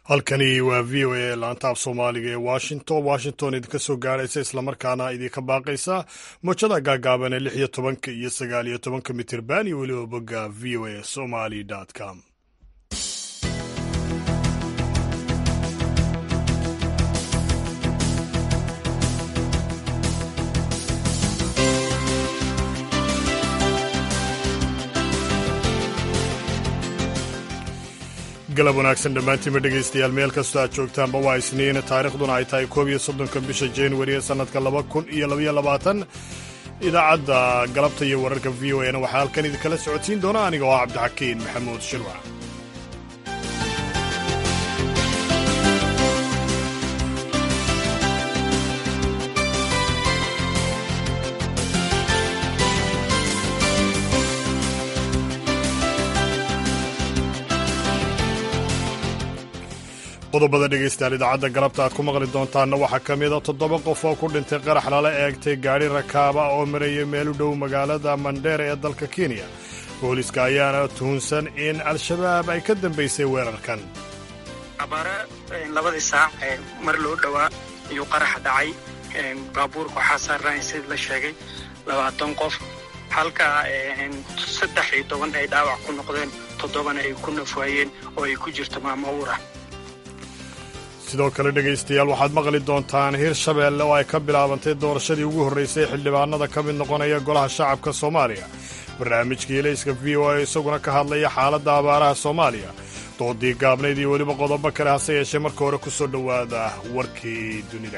halkani waa v o a laanta af soomaaliga ee washington washington idinka soo gaaraysa islamarkaana idinka baaqaysa mowjada gaagaaban ee lix iyo tobanka iyo sagaal iyo tobanka mitirban iyo weliba bogga v o a somali com galab wanaagsan dhammaantiinba dhegaystayaal meel kastoo aad joogtaanba waa isniin taarikhduna ay tahay koob iyo soddonka bisha januari ee sannadka laba kun iyo labaiyo labaatan idaacadda galabta iyo wararka v o a na waxaa halkan idinkala socodsiin doona aniga oo ah cabdixakiin maxamuud shirwac qodobada dhegaystayaal idaacadda galabta aad ku maqli doontaanna waxaa ka mida toddoba qof oo ku dhintay qarax lala eegtay gaadhi rakaaba oo maraya meel u dhow magaalada mandheera ee dalka kenya booliska ayaana tuhunsan in al-shabaab ay ka dambaysay weerarkan abaare labadii saac mar loo dhowaa ayuu qaraxa dhacay baabuurka waxaa saarnay sidii la sheegay labaatan qof halka saddex iyo toban ay dhaawac ku noqdeen toddobana ay ku nafwaayeen oo ay ku jirto maamo uura sidoo kale dhegaystayaal waxaad maqli doontaan hirshabeelle oo ay ka bilaabantay doorashadii ugu horraysay xildhibaanada ka mid noqonaya golaha shacabka soomaaliya barnaamijkii ilayska v o a isaguna ka hadlaya xaaladda abaaraha soomaaliya doodii gaabnayd iyo weliba qodobo kale hase yeeshee marka hore ku soo dhowaada warkii dunida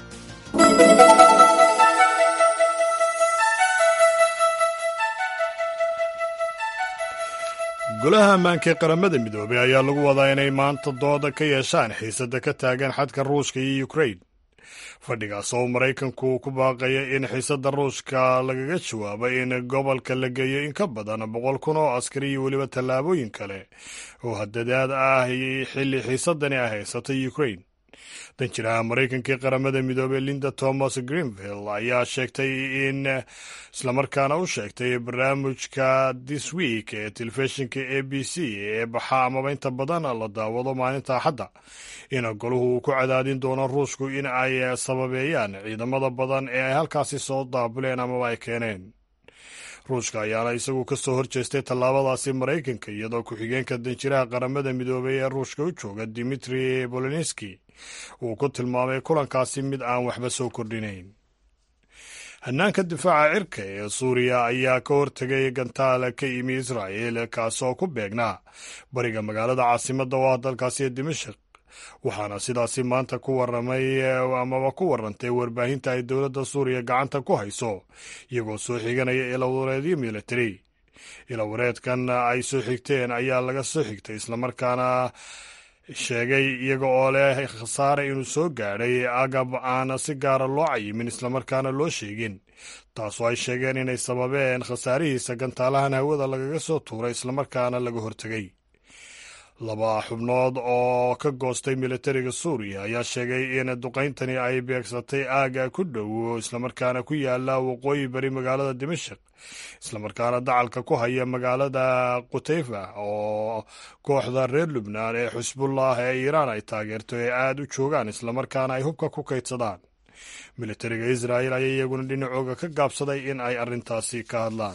golaha ammaanka ee qaramada midoobay ayaa lagu wadaa inay maanta dooda ka yeeshaan xiisadda ka taagan xadka ruushka iyo ukrain fadhigaas oo maraykanku ku baaqaya in xiisadda ruushka lagaga jawaabo in gobolka la geeyo in ka badan boqol kun oo askari iyo weliba tallaabooyin kale oo hadadaad ah xilli xiisaddani ay haysatay ukrain danjiraha maraykanka ee qaramada midoobey linda thomas greenvill ayaa sheegtay in islamarkaana u sheegtay barnaamijka this week ee telefishinka a b c ee baxa amaba inta badan la daawado maalinta axadda in goluhu uu ku cadaadin doono ruushku in ay sababeeyaan ciidamada badan ee ay halkaasi soo daabuleen amaba ay keeneen ruushka ayaana isagu ka soo horjeestay tallaabadaasi maraykanka iyadoo ku-xigeenka danjiraha qaramada midoobey ee ruushka u jooga dimitri bolinski uu ku tilmaamay kulankaasi mid aan waxba soo kordhinayn hannaanka difaaca cirka ee suuriya ayaa ka hortegay gantaal ka yimi israa'il kaasoo ku beegnaa bariga magaalada caasimadda oo ah dalkaasi ee dimashik waxaana sidaasi maanta ku waramay amaba ku warantay warbaahinta ay dowladda suuriya gacanta ku hayso iyagoo soo xiganaya ilawareedyo military ilawareedkan ay soo xigteen ayaa laga soo xigtay islamarkaana sheegay iyaga oo leh khasaare inuu soo gaadhay agab aan si gaara loo cayimin islamarkaana loo sheegin taasoo ay sheegeen inay sababeen khasaarihiisa gantaalahan hawada lagaga soo tuuray islamarkaana laga hortegay laba xubnood oo ka goostay militariga suuriya ayaa sheegay in duqayntani ay beegsatay aaga ku dhow islamarkaana ku yaala waqooyi bari magaalada dimashik islamarkaana dacalka ku haya magaalada qutayfa oo kooxda reer lubnaan ee xusbullah ee iiraan ay taageerto ee aada u joogaan islamarkaana ay hubka ku kaydsadaan militariga israa'il ayaa iyaguna dhinacooga ka gaabsaday in ay arrintaasi ka hadlaan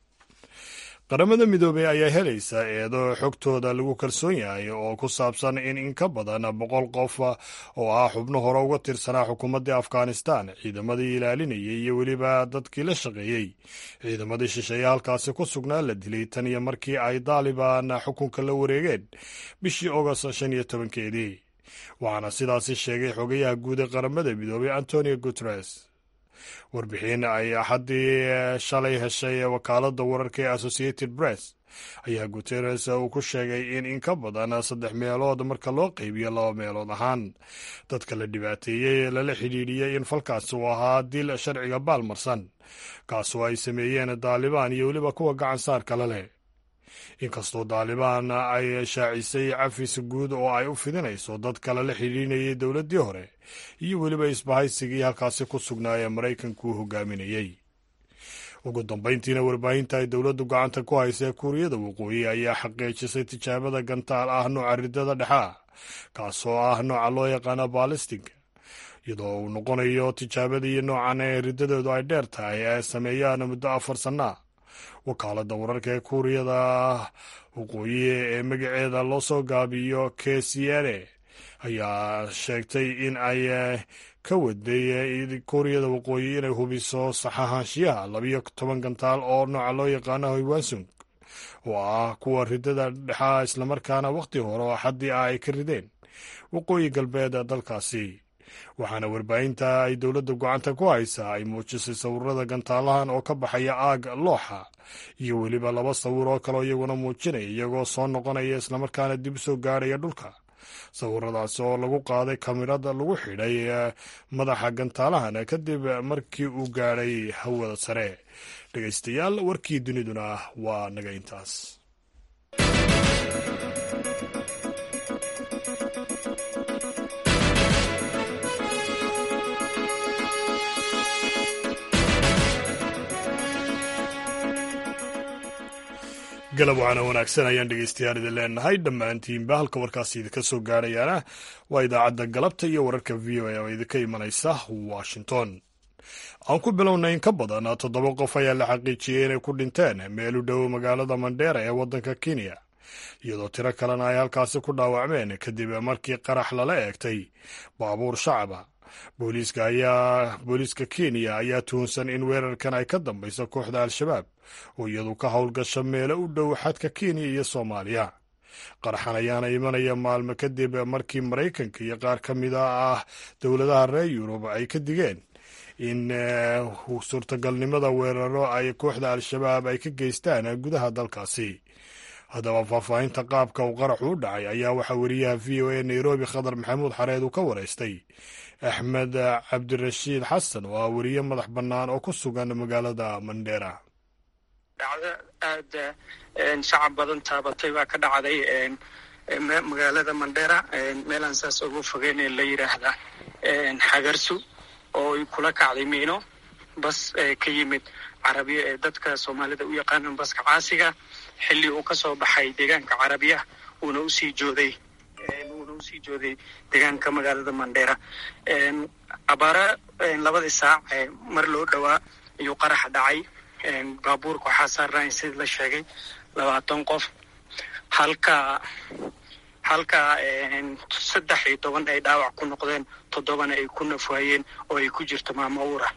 qaramada midoobey ayaa helaysa eedo xogtooda lagu kalsoon yahay oo ku saabsan in in ka badan boqol qof oo ah xubno hore uga tirsanaa xukuumaddii afghanistan ciidamadii ilaalinayay iyo weliba dadkii la shaqeeyey ciidamadii shisheeye halkaasi ku sugnaa la dilay tan iyo markii ay daalibaan xukunka la wareegeen bishii ogost shan iyo tobankeedii waxaana sidaasi sheegay xogayaha guud ee qaramada midoobey antonio guteres warbixin ay axaddii shalay heshay wakaaladda wararka ee associated press ayaa guteres uu ku sheegay in in ka badan saddex meelood marka loo qeybiyo laba meelood ahaan dadka la dhibaateeyey lala xidhiidhiyey in falkaasi uu ahaa dil sharciga baalmarsan kaasoo ay sameeyeen daalibaan iyo weliba kuwa gacan saarkala leh inkastoo daalibaan ay shaacisay cafis guud oo ay u fidinayso dad kale la xidhiidhinayay dowladdii hore iyo weliba isbahaysigii halkaasi ku sugnaa ee maraykanku hogaaminayey ugu dambayntiina warbaahinta ay dowladdu gacanta ku haysa kuuriyada waqooyi ayaa xaqiijisay tijaabada gantaal ah nooca ridada dhexe ah kaasoo ah nooca loo yaqaano balistig iyadoo uu noqonayo tijaabadii noocan ee riddadeedu ay dheer tahay ee sameeyaan muddo afar sannaa wakaaladda wararka ee kuuriyada waqooyi ee magaceeda loo soo gaabiyo k c n a ayaa sheegtay in ay ka waday kuuriyada waqooyi inay hubiso saxahaanshiyaha labiyo toban gantaal oo nooca loo yaqaano hoywansung oo ah kuwa riddada dhexaa islamarkaana wakhti hore oo xaddii ah ay ka rideen waqooyi galbeed dalkaasi waxaana warbaahinta ay dowladda gocanta ku haysaa ay muujisay sawirada gantaalahan oo ka baxaya aag looxa iyo weliba laba sawir oo kaleo iyaguna muujinaya iyagoo soo noqonaya islamarkaana dib u soo gaarhaya dhulka sawiradaasi oo lagu qaaday kamirada lagu xidhay madaxa gantaalahan kadib markii uu gaadhay hawada sare dhegaystayaal warkii duniduna waa naga intaas galab waxaana wanaagsan ayaan dhegeystayaal idin leenahay dhammaantiinba halka warkaasi idinka soo gaarayaana waa idaacadda galabta iyo wararka v o a oo idinka imanaysa washington aan ku bilownay in ka badan toddoba qof ayaa la xaqiijiyey inay ku dhinteen meel u dhow magaalada mandheera ee waddanka kenya iyadoo tiro kalena ay halkaasi ku dhaawacmeen kadib markii qarax lala eegtay baabuur shacaba booliiska ayaa booliiska kenya ayaa tuhunsan in weerarkan ay ka dambayso kooxda al-shabaab oo iyadu ka howlgasha meelo u dhow xadka kenya iyo soomaaliya qaraxan ayaana imanaya maalmo kadib markii maraykanka iyo qaar ka mida ah dowladaha reer yurub ay ka digeen in suurtagalnimada weeraro ay kooxda al-shabaab ay ka geystaan gudaha dalkaasi haddaba faahfaahinta qaabka uu qaraxu u dhacay ayaa waxaa weriyaha v o a nairobi khadar maxamuud xareed uu ka wareystay axmed cabdirashiid xasan oo ah weriye madax bannaan oo ku sugan magaalada mandheera dhacdo aada shacab badan taabatay baa ka dhacday magaalada mandheera meelaan saas ugu fogeyn la yidhaahda xagarsu oo ay kula kacday miino bas ka yimid carabiya ee dadka soomaalida u yaqaanan baska caasiga xilli uu ka soo baxay deegaanka carabiya uuna usii jooday uuna usii jooday deegaanka magaalada mandheera abaara labadii saac mar loo dhowaa ayuu qaraxa dhacay baabuurka waxaa saarnay sida la sheegay labaatan qof halka halka saddex iyo toban ay dhaawac ku noqdeen toddobana ay ku nafwaayeen oo ay ku jirto maamo uura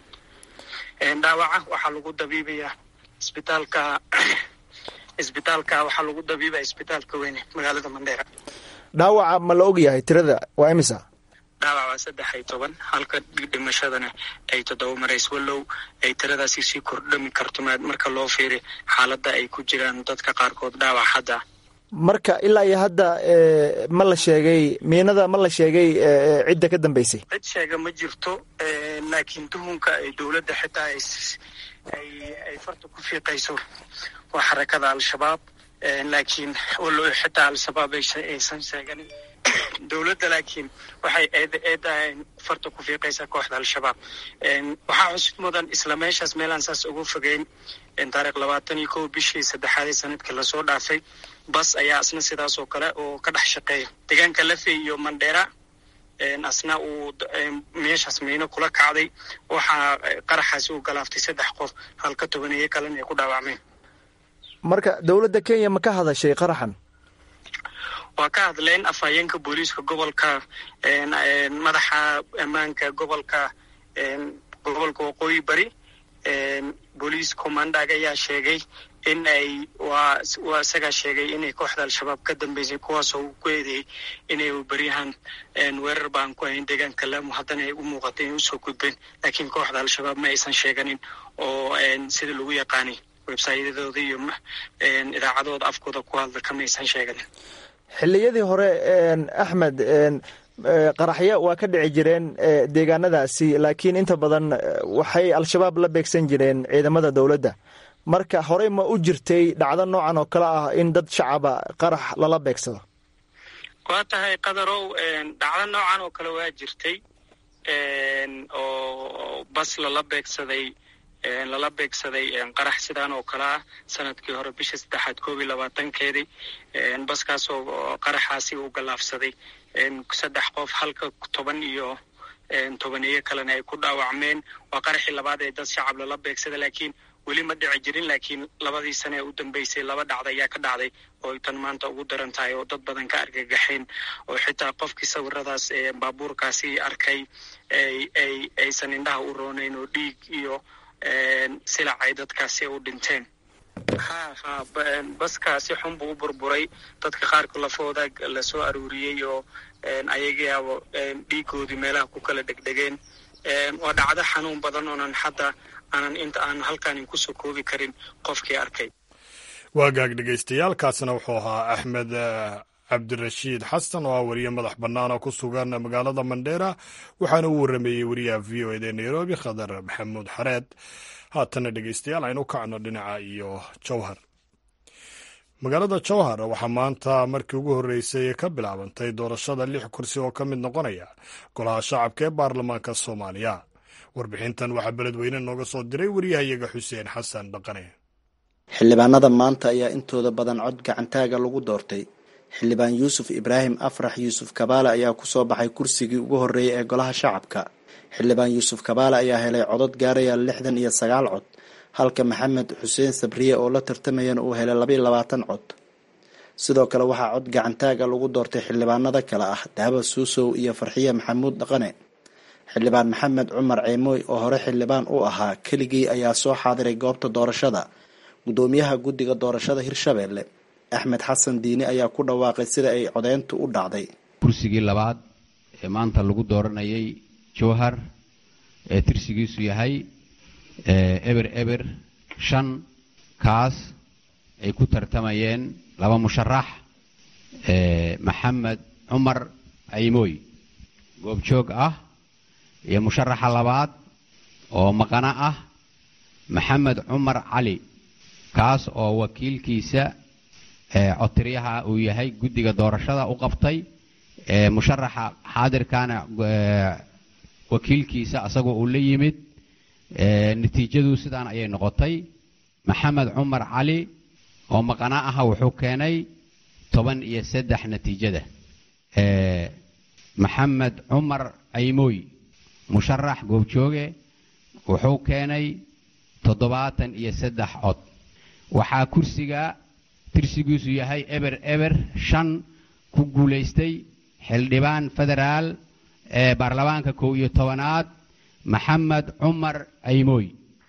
dhaawaca waxaa lagu dabiibayaa isbitaalka isbitaalka waxaa lagu dabiibaya isbitaalka weyne magaalada mandheera dhaawaca ma la og yahay tirada waa imisa dhaawac waa saddex iyo toban halka dhimashadana ay toddoba marays wallow ay tiradaasi sii kordhami karto marka loo fiiri xaaladda ay ku jiraan dadka qaarkood dhaawac hadda marka ilaa iyo hadda ma la sheegay miinada ma la sheegay cidda ka dambeysay cid sheega ma jirto laakiin tuhunka ay dowladda xitaa ay farta ku fiiqayso waa xarakada al-shabaab laakiin wallow xitaa al-shabaab aysan sheeganin dowladda laakiin waxay eeda farta ku fiiqaysaa kooxda al-shabaab waxaa cusub mudan isla meeshaas meelaan saas ugu fogeyn taariikh labaatan iyo kow bishii saddexaadii sanadkii lasoo dhaafay bas ayaa asna sidaas oo kale oo ka dhex shaqeeya deegaanka lafey iyo mandheera asna uu meeshaas miino kula kacday waxaa qaraxaasi uu galaaftay saddex qof halka tobaneeye kalena ay ku dhaawacmeen marka dowladda kenya ma ka hadashay qaraxan waa ka hadleen afhayeenka booliiska gobolka madaxa ammaanka gobolka gobolka waqooyi bari booliis commandag ayaa sheegay in ay waa waa isagaa sheegay inay kooxda al-shabaab ka dambeysay kuwaasoo uu ku eedeeyey inay beryahan weerar baan ku hayn deegaanka laamu haddana ay u muuqatay inay usoo gudbeen laakiin kooxda al-shabaab ma aysan sheeganin oo sida lagu yaqaanay websayadooda iyo idaacadooda afkooda ku hadla kama aysan sheeganin xilliyadii hore axmed qaraxyo waa ka dhici jireen deegaanadaasi laakiin inta badan waxay al-shabaab la beegsan jireen ciidamada dowladda marka horey ma u jirtay dhacdo noocan oo kale ah in dad shacaba qarax lala beegsado waa tahay qadarow dhacdo noocan oo kale waa jirtay oo bas lala beegsaday lala beegsaday qarax sidaan oo kale ah sanadkii hore bisha saddexaad koob iyo labaatankeedii baskaas oo qaraxaasi uu gallaafsaday saddex qof halka toban iyo tobaniyo kalena ay ku dhaawacmeen waa qaraxii labaad ee dad shacab lala beegsada laakiin weli ma dhici jirin laakiin labadii sane ee u dambeysay laba dhacda ayaa ka dhacday oo ay tan maanta ugu daran tahay oo dad badan ka argagaxeen oo xitaa qofkii sawiradaas baabuurkaasi arkay ay aysan indhaha u roonayn oo dhiig iyo silac ay dadkaasi u dhinteen ha ha baskaasi xun buu u burburay dadka qaarka lafooda lasoo aruuriyey oo ayagaaba dhiigoodii meelaha ku kala dhegdhegeen waa dhacdo xanuun badan oonan hadda aanan inta aan halkaanin kusoo koobi karin qofkii arkay waa gaag dhegaystayaaalkaasina wuxuu ahaa axmed cabdirashiid xasan oo ah wariye madax bannaan oo ku sugan magaalada mandheera waxaana uu warrameeyey wariyaha v o eda nairobi khadar maxamuud xareed haatana dhegaystayaal aynu kacno dhinaca iyo jowhar magaalada jowhar waxaa maanta markii ugu horreysay ka bilaabantay doorashada lix kursi oo ka mid noqonaya golaha shacabka ee baarlamaanka soomaaliya warbixintan waxaa beledweyne nooga soo diray wariyahayaga xuseen xasan dhaqane xildhibaanada maanta ayaa intooda badan cod gacantaaga lagu doortay xildhibaan yuusuf ibraahim afrax yuusuf kabaale ayaa kusoo baxay kursigii ugu horreeyay ee golaha shacabka xildhibaan yuusuf kabaale ayaa helay codod gaaraya lixdan iyo sagaal cod halka maxamed xuseen sabriye oo la tartamayana uu helay labaiyo labaatan cod sidoo kale waxaa cod gacantaaga lagu doortay xildhibaanada kale ah daaba suusow iyo farxiye maxamuud dhaqane xildhibaan maxamed cumar ceemooy oo hore xildhibaan u ahaa keligii ayaa soo xaadiray goobta doorashada gudoomiyaha guddiga doorashada hirshabeelle axmed xasan diini ayaa ku dhawaaqay sida ay codeyntu u dhacday kursigii labaad ee maanta lagu dooranayay jowhar ee tirsigiisu yahay eber eber shan kaas ay ku tartamayeen laba musharax maxamed cumar ceymooy goobjoog ah iyo musharaxa labaad oo maqano ah maxamed cumar cali kaas oo wakiilkiisa codtiryaha uu yahay guddiga doorashada u qabtay musharaxa xaadirkana wakiilkiisa asagoo uu la yimid natiijadu sidaan ayay noqotay maxamed cumar cali oo maqana aha wuxuu keenay toban iyo saddex natiijada maxamed cumar caymooy musharax goobjooge wuxuu keenay toddobaatan iyo saddex cod waxaa kursiga tirsigiisu yahay eber eber shan ku guulaystay xildhibaan federaal ee baarlamaanka kow iyo tobanaad maxamed cumar caymooy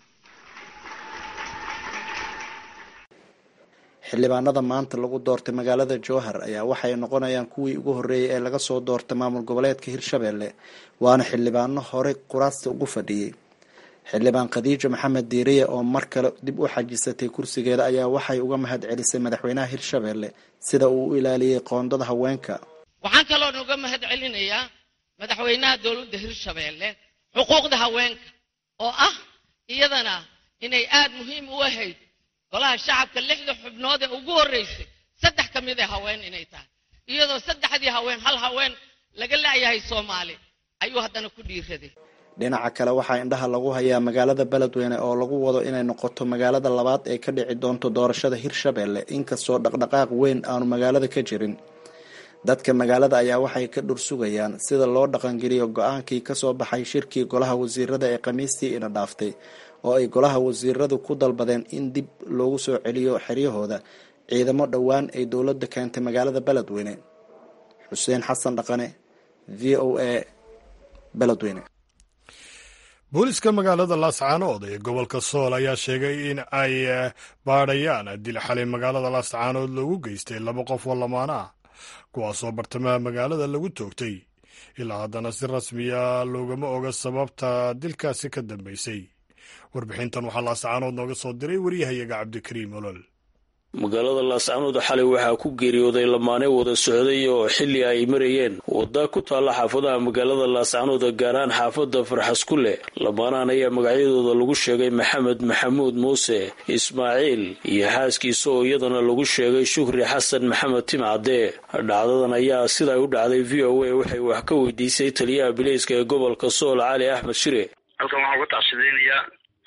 xildhibaanada maanta lagu doortay magaalada jowhar ayaa waxay noqonayaan kuwii ugu horreeyay ee laga soo doortay maamul goboleedka hirshabeelle waana xildhibaano horey quraasta ugu fadhiyey xildhibaan khadiijo maxamed diiriye oo mar kale dib u xajisatay kursigeeda ayaa waxay uga mahad celisay madaxweynaha hirshabeelle sida uu u ilaaliyey qoondada haweenka waxaan kaloon uga mahad celinayaa madaxweynaha dowladda hirshabeelle xuquuqda haweenka oo ah iyadana inay aada muhiim u ahayd golaha shacabka lixda xubnood ee ugu horreysay saddex ka mid ee haween inay tahay iyadoo saddexdii haween hal haween laga la'yahay soomaali ayuu haddana ku dhiiraday dhinaca kale waxaa indhaha lagu hayaa magaalada beledweyne oo lagu wado inay noqoto magaalada labaad ee ka dhici doonto doorashada hirshabeelle inkastoo dhaqdhaqaaq weyn aanu magaalada ka jirin dadka magaalada ayaa waxay ka dhursugayaan sida loo dhaqangeliyo go-aankii kasoo baxay shirkii golaha wasiirada ee khamiistii ina dhaaftay oo ay golaha wasiiradu ku dalbadeen in dib loogu soo celiyo xeryahooda ciidamo dhowaan ay dowladda keentay magaalada beledweyne xuseen xasan dhaqane v o a beledweyne booliska magaalada laascaanood ee gobolka sool ayaa sheegay in ay baadhayaan dil xalay magaalada laascaanood loogu geystay laba qof oo lamaana ah kuwaasoo bartamaha magaalada lagu toogtay ilaa haddana si rasmiya loogama oga sababta dilkaasi ka dambeysay warbixintan waxaa laascaanood nooga soo diray waryahayaga cabdikariim olol magaalada laascaanood xalay waxaa ku geeriyooday lamaane wada socday oo xilli ay marayeen wadda ku taalla xaafadaha magaalada laascaanood gaar ahaan xaafadda farxas ku leh lamaanahan ayaa magacyadooda lagu sheegay maxamed maxamuud muuse ismaaciil iyo xaaskiisa oo iyadana lagu sheegay shukri xasan maxamed timcadee dhacdadan ayaa siday u dhacday v o a waxay wax ka weydiisay taliyaha bileyska ee gobolka sool cali axmed shire halkan waxaan uga tacsidaynayaa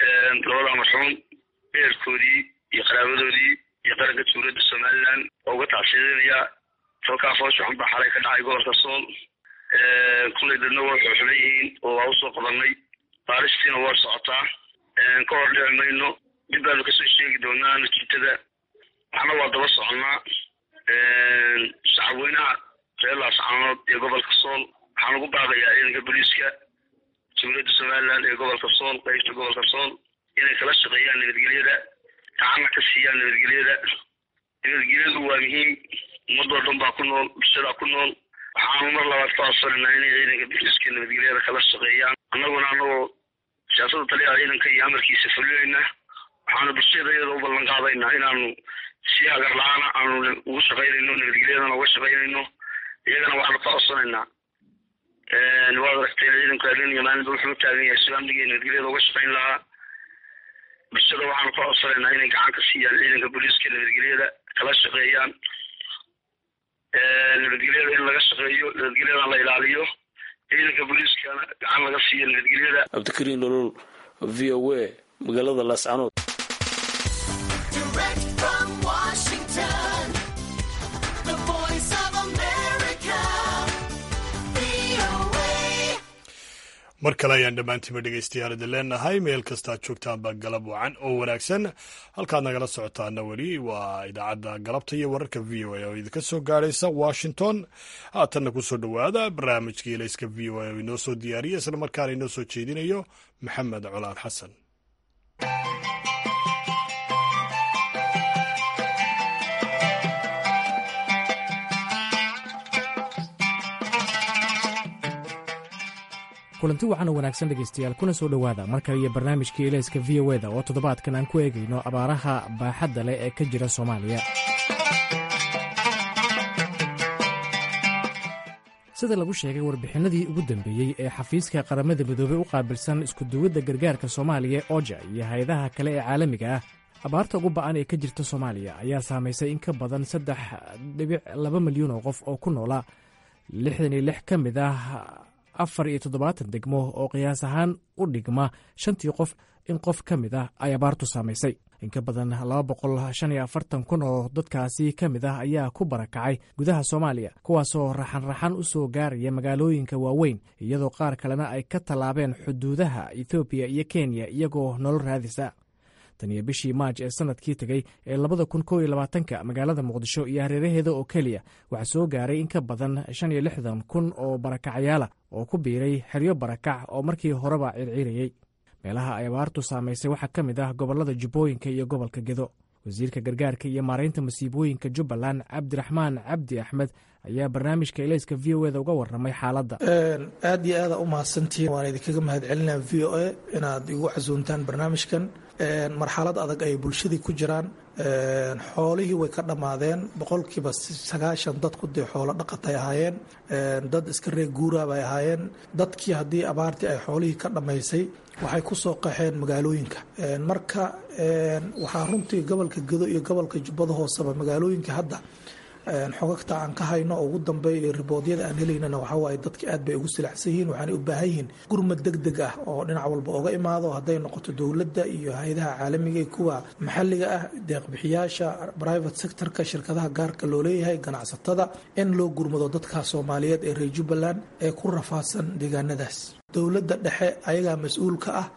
labada marxuum eerkoodii iyo qaraabadoodii iyo qaranka dowladda somalilan oo uga tacsiidinayaa falkaa foosha xun baa xalay ka dhacay gobolka sool kullay dadna waa xuxulan yihiin oo waa usoo qabanay baaristiina waa socotaa ka hor dhici mayno dib baanu kasoo sheegi doonaa natiijada waxna waa daba soconnaa shacabweynaha reer laascaanood ee gobolka sool waxaan ugu baaqayaa ciidanka booliiska dowladda somalilan ee gobolka sool qaybta gobolka sool inay kala shaqeeyaan nabadgelyada gacanna ka siiyaan nabadgelyada nabadgelyadu waa muhiim ummadoo dhan baa ku nool bulshadaa ku nool waxaanu mar labaad ka codsanayna inay ciidanka booliiska nabadgelyada kala shaqeeyaan annaguna anagoo siyaasada taliyaha ciidanka iyo amarkiisa fulinayna waxaanu bulshada iyada u ballan qaadaynaa inaanu si hagar la-aana aanu ugu shaqaynayno nabadgelyadana uga shaqaynayno iyagana waxaanu ka codsanaynaa waad aragteen ciidanku habeen iyo maalinba wuxuu u taagan yahay si amniga nabadgelyada uga shaqayn lahaa bulshada waxaanu ka codsanaynaa inay gacan ka siiyaan ciidanka booliiska nabadgelyada kala shaqeeyaan nabadgelyada in laga shaqeeyo nabadgelyadana la ilaaliyo ciidanka booliiskana gacan laga siiyo nabadgelyada cabdikariin nolol v o a magaalada laascanood mar kale ayaan dhammaantiiba dhegaystayaal idin leenahay meel kastaad joogtaanba galab wacan oo wanaagsan halkaad nagala socotaana weli waa idaacadda galabta iyo wararka v o a oo idinka soo gaadhaysa washington haatanna kusoo dhowaada barnaamijkii elayska v o a oo inoo soo diyaariya isla markaana inoo soo jeedinayo maxamed colaan xasan kulanti wacan oo wanaagsan dhegaystayaal kuna soo dhowaada mar kale iyo barnaamijkii elayska v o eda oo toddobaadkan aan ku eegayno abaaraha baaxadda leh ee ka jira soomaaliya sida lagu sheegay warbixinadii ugu dambeeyey ee xafiiska qaramada midoobey u qaabilsan iskuduwadda gargaarka soomaaliya oja iyo hay-adaha kale ee caalamiga ah abaarta ugu ba'an ee ka jirta soomaaliya ayaa saamaysay in ka badan saddex dhibic laba milyan oo qof oo ku noola lixdan iyo lix ka mid ah afar iyo toddobaatan degmo oo qiyaas ahaan u dhigma shantii qof in qof ka mid ah ay abaartu saamaysay in ka badan laba boqol shan iyo afartan kun oo dadkaasi ka mid ah ayaa ku barakacay gudaha soomaaliya kuwaasoo raxan-raxan u soo gaaraya magaalooyinka waaweyn iyadoo qaar kalena ay ka tallaabeen xuduudaha ethoobiya iyo kenya iyagoo nolol raadisa tan iyo bishii maaj ee sanadkii tegey ee labada kun kow iyo labaatanka magaalada muqdisho iyo hareeraheeda oo keliya waxaa soo gaaray in ka badan shan iyo lixdan kun oo barakacayaala oo ku biiray xeryo barakac oo markii horeba circiirayey meelaha ay abaartu saamaysay waxaa ka mid ah gobollada jubbooyinka iyo gobolka gedo wasiirka gargaarka iyo maaraynta masiibooyinka jubbaland cabdiraxmaan cabdi axmed ayaa barnaamijka elayska v o eda uga waramay xaaladda aad iyo aada u mahadsantihiin waan idinkaga mahad celinaa v o a inaad igu casuuntaan barnaamijkan marxalad adag ay bulshadii ku jiraan xoolihii way ka dhammaadeen boqolkiiba sagaashan dadku dee xoolo dhaqatay ahaayeen dad iska reer guuraa bay ahaayeen dadkii haddii abaartii ay xoolihii ka dhammaysay waxay ku soo qaxeen magaalooyinka marka waxaa runtii gobolka gedo iyo gobolka jubbada hooseba magaalooyinka hadda xogagta aan ka hayno oo ugu dambeeya riboodyada aan helaynana waxawaaye dadka aad bay ugu silacsan yihiin waxaanay u baahan yihiin gurmad deg deg ah oo dhinac walba oga imaado hadday noqoto dowladda iyo hay-adaha caalamiga iyo kuwa maxalliga ah deeqbixiyaasha private sectorka shirkadaha gaarka loo leeyahay ganacsatada in loo gurmado dadka soomaaliyeed ee reer jubbaland ee ku rafaadsan deegaanadaas dowladda dhexe ayagaa mas-uul ka ah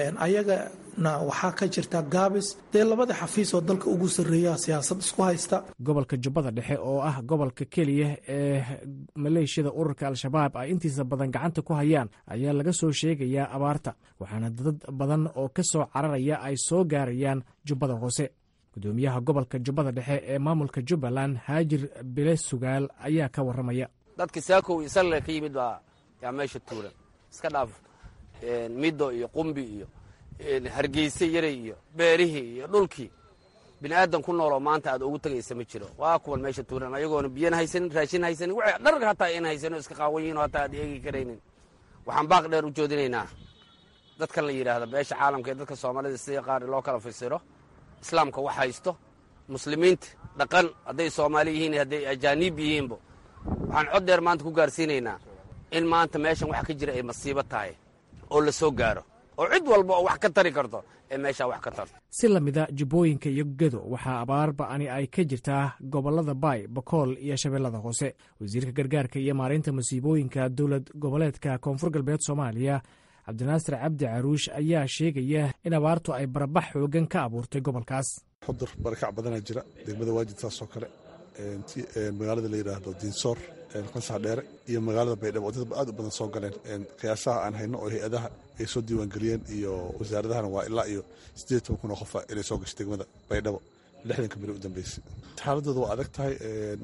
ayagana waxaa ka jirta gaabis dee labada xafiis oo dalka ugu sarreeya siyaasad isku haysta gobolka jubbada dhexe oo ah gobolka keliya ee maleeshiyada ururka al-shabaab ay intiisa badan gacanta ku hayaan ayaa laga soo sheegayaa abaarta waxaana dad badan oo ka soo cararaya ay soo gaarayaan jubbada hoose gudoomiyaha gobolka jubbada dhexe ee maamulka jubbaland haajir bile sugaal ayaa ka waramaya dadka saakow iyo salle ka yimid baa yaa meesha tuuran iska dhaaf middo iyo qumbi iyo hargeyse yaray iyo beerihii iyo dhulkii bini aadan ku nooloo maanta aad ugu tegaysa ma jiro waa kuwan meesha tuuran ayagoona biyan haysanin raashin haysanin w dharga hataa in haysano iska qaawan yihin oo hataa aad eegi karaynin waxaan baaq dheer u joodinaynaa dadkan la yidhaahda beesha caalamka ee dadka soomaalida sida qaar loo kala fasiro islaamka wax haysto muslimiinta dhaqan hadday soomaali yihiin hadday ajaaniib yihiinba waxaan cod dheer maanta ku gaarsiinaynaa in maanta meeshan waxa ka jira ay masiibo tahay oo la soo gaaro oo cid walba oo wax ka tari karto ee meeshaa wax ka tarto si lamida jubbooyinka iyo gedo waxaa abaar ba'ani ay ka jirtaa gobollada baay bakool iyo shabeellada hoose wasiirka gargaarka iyo maareynta masiibooyinka dowlad goboleedka koonfur galbeed soomaaliya cabdinaasir cabdi caruush ayaa sheegaya in abaartu ay barabax xoogan ka abuurtay gobolkaas xudur barakac badanaa jira degmada waajid saasoo kale magaalada la yidhaahdo diinsoor qansax dheere iyo magaalada baydhabo oo dad aad u badan soo galeen qiyaasaha aan hayno oo hay-adaha ay soo diiwaangeliyeen iyo wasaaradahana waa ilaa iyo siddeed toban kun oo qofa inay soo gashay degmada baydhabo lixdanka beri u dambeysay xaaladooda waa adag tahay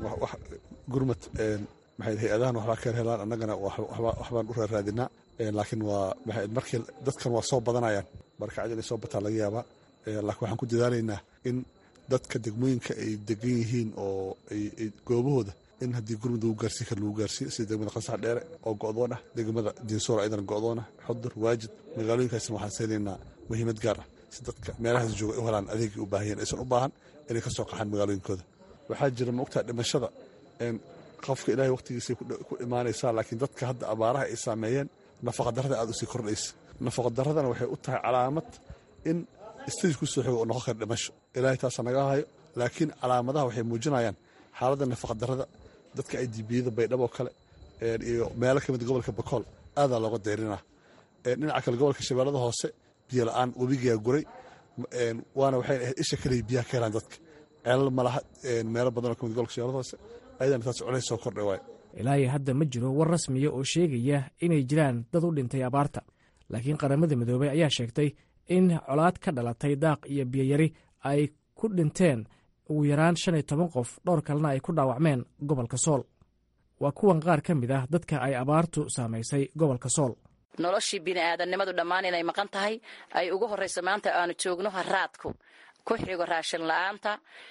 gurmad maxay hay-adahan waxbaa ka helaan annagana waxbaan u raaraadinaa laakiin waa markii dadkan waa soo badanayaan barkacad inay soo bataan laga yaabaa laakiin waxaan ku dadaalaynaa in dadka degmooyinka ay degan yihiin oo goobahooda in haddii gurmud lagu gaarsiin kara lagu gaarsiiyo sida degmada qasax dheere oo go'doon ah degmada diinsoor ayadana go'doon ah xudur waajid magaalooyinkaasna waxaan siinaynaa muhiimad gaar ah si dadka meelahaas jooga u helaan adeegii u baahayeen aysan u baahan inay ka soo qaxaan magaalooyinkooda waxaa jira maogtaa dhimashada qofka ilaahay waqtigiisay ku imaanaysaa laakiin dadka hadda abaaraha ay saameeyeen nafaqadarrada aad usii kordhaysa nafaqadaradana waxay u tahay calaamad in stage ku soo xogo oo noqon kara dhimasho ilaahay taasa naga hayo laakiin calaamadaha waxay muujinayaan xaaladda nafaqadarrada dadka ay dibiyada baydhabo kale iyo meelo ka mid gobolka bakool aadaa looga dayrinaa dhinaca kale gobolka shabeellada hoose biyo la-aan webigaa guray waana waxay ahayd isha kaliya biyaha ka helaan dadka ceelal malaha meelo badan oo ka mid gobolka shabeellada hoose ayadana taas culays soo kordhay waayo ilaahi hadda ma jiro war rasmiya oo sheegaya inay jiraan dad u dhintay abaarta laakiin qaramada midoobey ayaa sheegtay in colaad ka dhalatay daaq iyo biyoyari ay ku dhinteen ugu yaraan shan iyo toban qof dhowr kalena ay ku dhaawacmeen gobolka sool waa kuwan qaar ka mid ah dadka ay abaartu saamaysay gobolka sool noloshii bini'aadannimadu dhammaan inay maqan tahay ay ugu horrayso maanta aanu joogno haraadku ku xigo raashin la'aanta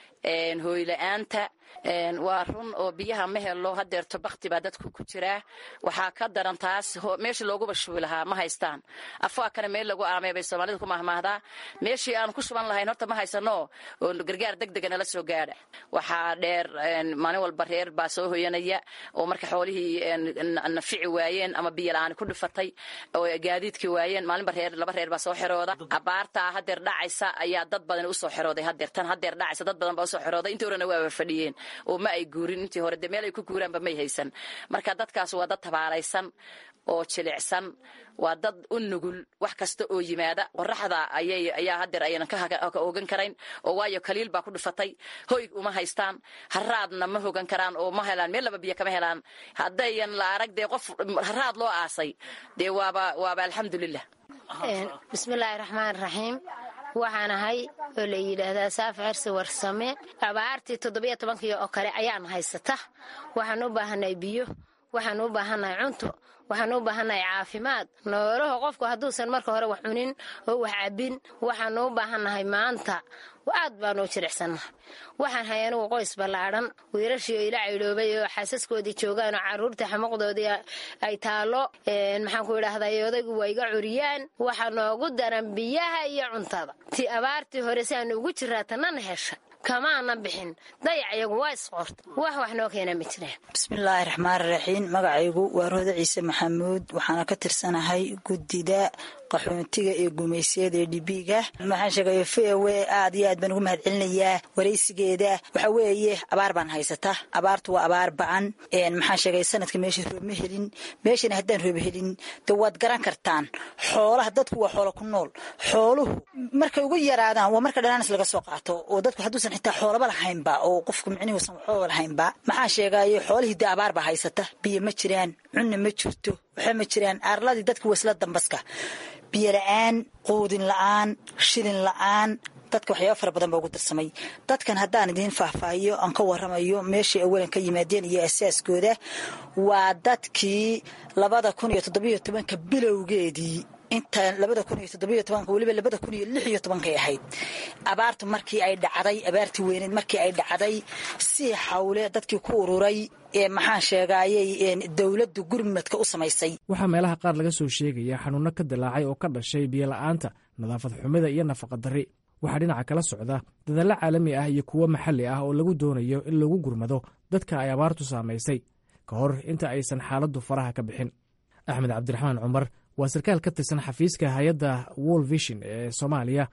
hooyla-aanta waa run oo biyaha ma helo hadeerto bakti baa dadku ku jiraa waxaa ka daran taas meeshii looguba shubi lahaa ma haystaan afaakana meel lagu aamay bay soomaalida ku mahmaahdaa meeshii aan ku shuban lahayn horta ma haysano oo gargaar deg dega nala soo gaadha waxaa dheer maalin walba reer baa soo hoyanaya oo marka xoolihii nafici waayeen ama biyo la-aan ku dhifatay oo gaadiidkii waayeen maalinba reer laba reer baa soo xerooda abaartaa hadeer dhacaysa ayaa dad badan usoo xerooday hadeer tan hadeer dhacaysa dad badan baa usoo xerooday intii horena waaba fadhiyeen oo ma ay guurin intii hore dee meel ay ku guuraanba may haysan marka dadkaas waa dad tabaalaysan oo jilicsan waa dad u nugul wax kasta oo yimaada qoraxda ayaa hadeer aynan ka hogan karayn oo waayo kaliil baa ku dhifatay hoy uma haystaan haraadna ma hogan karaan oo ma helaan meel laba biyo kama helaan haddayan la arag dee qof haraad loo aasay dee waaba waaba alxamdulilah bismillaahi raxmaan raxiim waxaan ahay oo la yidhaahdaa saaf cersi warsame abaartii toddobiyo tobankii oo kale ayaan haysata waxaan u baahanay biyo waxaan u baahannahay cunto waxaan u baahannahay caafimaad noolaho qofku hadduusan marka hore wax cunin oo wax cabbin waxaan u baahannahay maanta aad baan u jiricsannahay waxaan hay anugu qoys ballaadhan wiilashii oo ila caydhoobay oo xaasaskoodii joogaan oo carruurta xamuqdoodii ay taallo maxaan ku idhaahday odaygu waa iga curiyaan waxaa noogu daran biyaha iyo cuntada ti abaartii hore si aanu ugu jiraa tanana hesha kamaana bixin dayac iyagu waa isqorta wax wax noo keena ma jiraan bismillaahi raxmaani raxiim magacaygu waa roode ciise maxamuud waxaana ka tirsanahay guddida qaxoontiga ee gumaysyada ee dhibiga maxaan sheegay v o aad iyo aad baan ugu mahad celinayaa waraysigeeda waxa weeye abaar baan haysata abaartu waa abaar ba-an maxaan sheegay sanadka meesha roob ma helin meeshana haddaan roob helin de waad garan kartaan xoolaha dadku waa xoolo ku nool xooluhu markay ugu yaraadaan waa marka dhanaanis laga soo qaato oo dadku hadduusan xitaa xoolaba lahaynba oo qofku micnihuusan waxooba lahaynba maxaan sheegaye xoolihii dee abaar baa haysata biyo ma jiraan cunna ma jirto waxa ma jiraan aarladii dadku waa isla dambaska biyo la-aan quudin la-aan shilin la-aan dadka waxyaaba fara badan baa ugu darsamay dadkan haddaan idiin faahfaahiyo aan ka waramayo meeshay awalan ka yimaadeen iyo asaaskooda waa dadkii labada kun iyo toddobiyo tobanka bilowgeedii inta labada kun iyo toddobiyo tobanka weliba labada kun iyo lix iyo tobankay ahayd abaartu markii ay dhacday abaartii weyneed markii ay dhacday si xawle dadkii ku ururay ee maxaan sheegaayey dowladdu gurmadka u samaysay waxaa meelaha qaar laga soo sheegaya xanuunno ka dilaacay oo ka dhashay biyola'aanta nadaafad xumida iyo nafaqadarri waxaa dhinaca kala socda dadaallo caalami ah iyo kuwo maxalli ah oo lagu doonayo in lagu gurmado dadka ay abaartu saamaysay ka hor inta aysan xaaladdu faraha ka bixin axmed cabdiraxmaan cumar waa sarkaal ka tirsan xafiiska hay-adda wol vision ee soomaaliya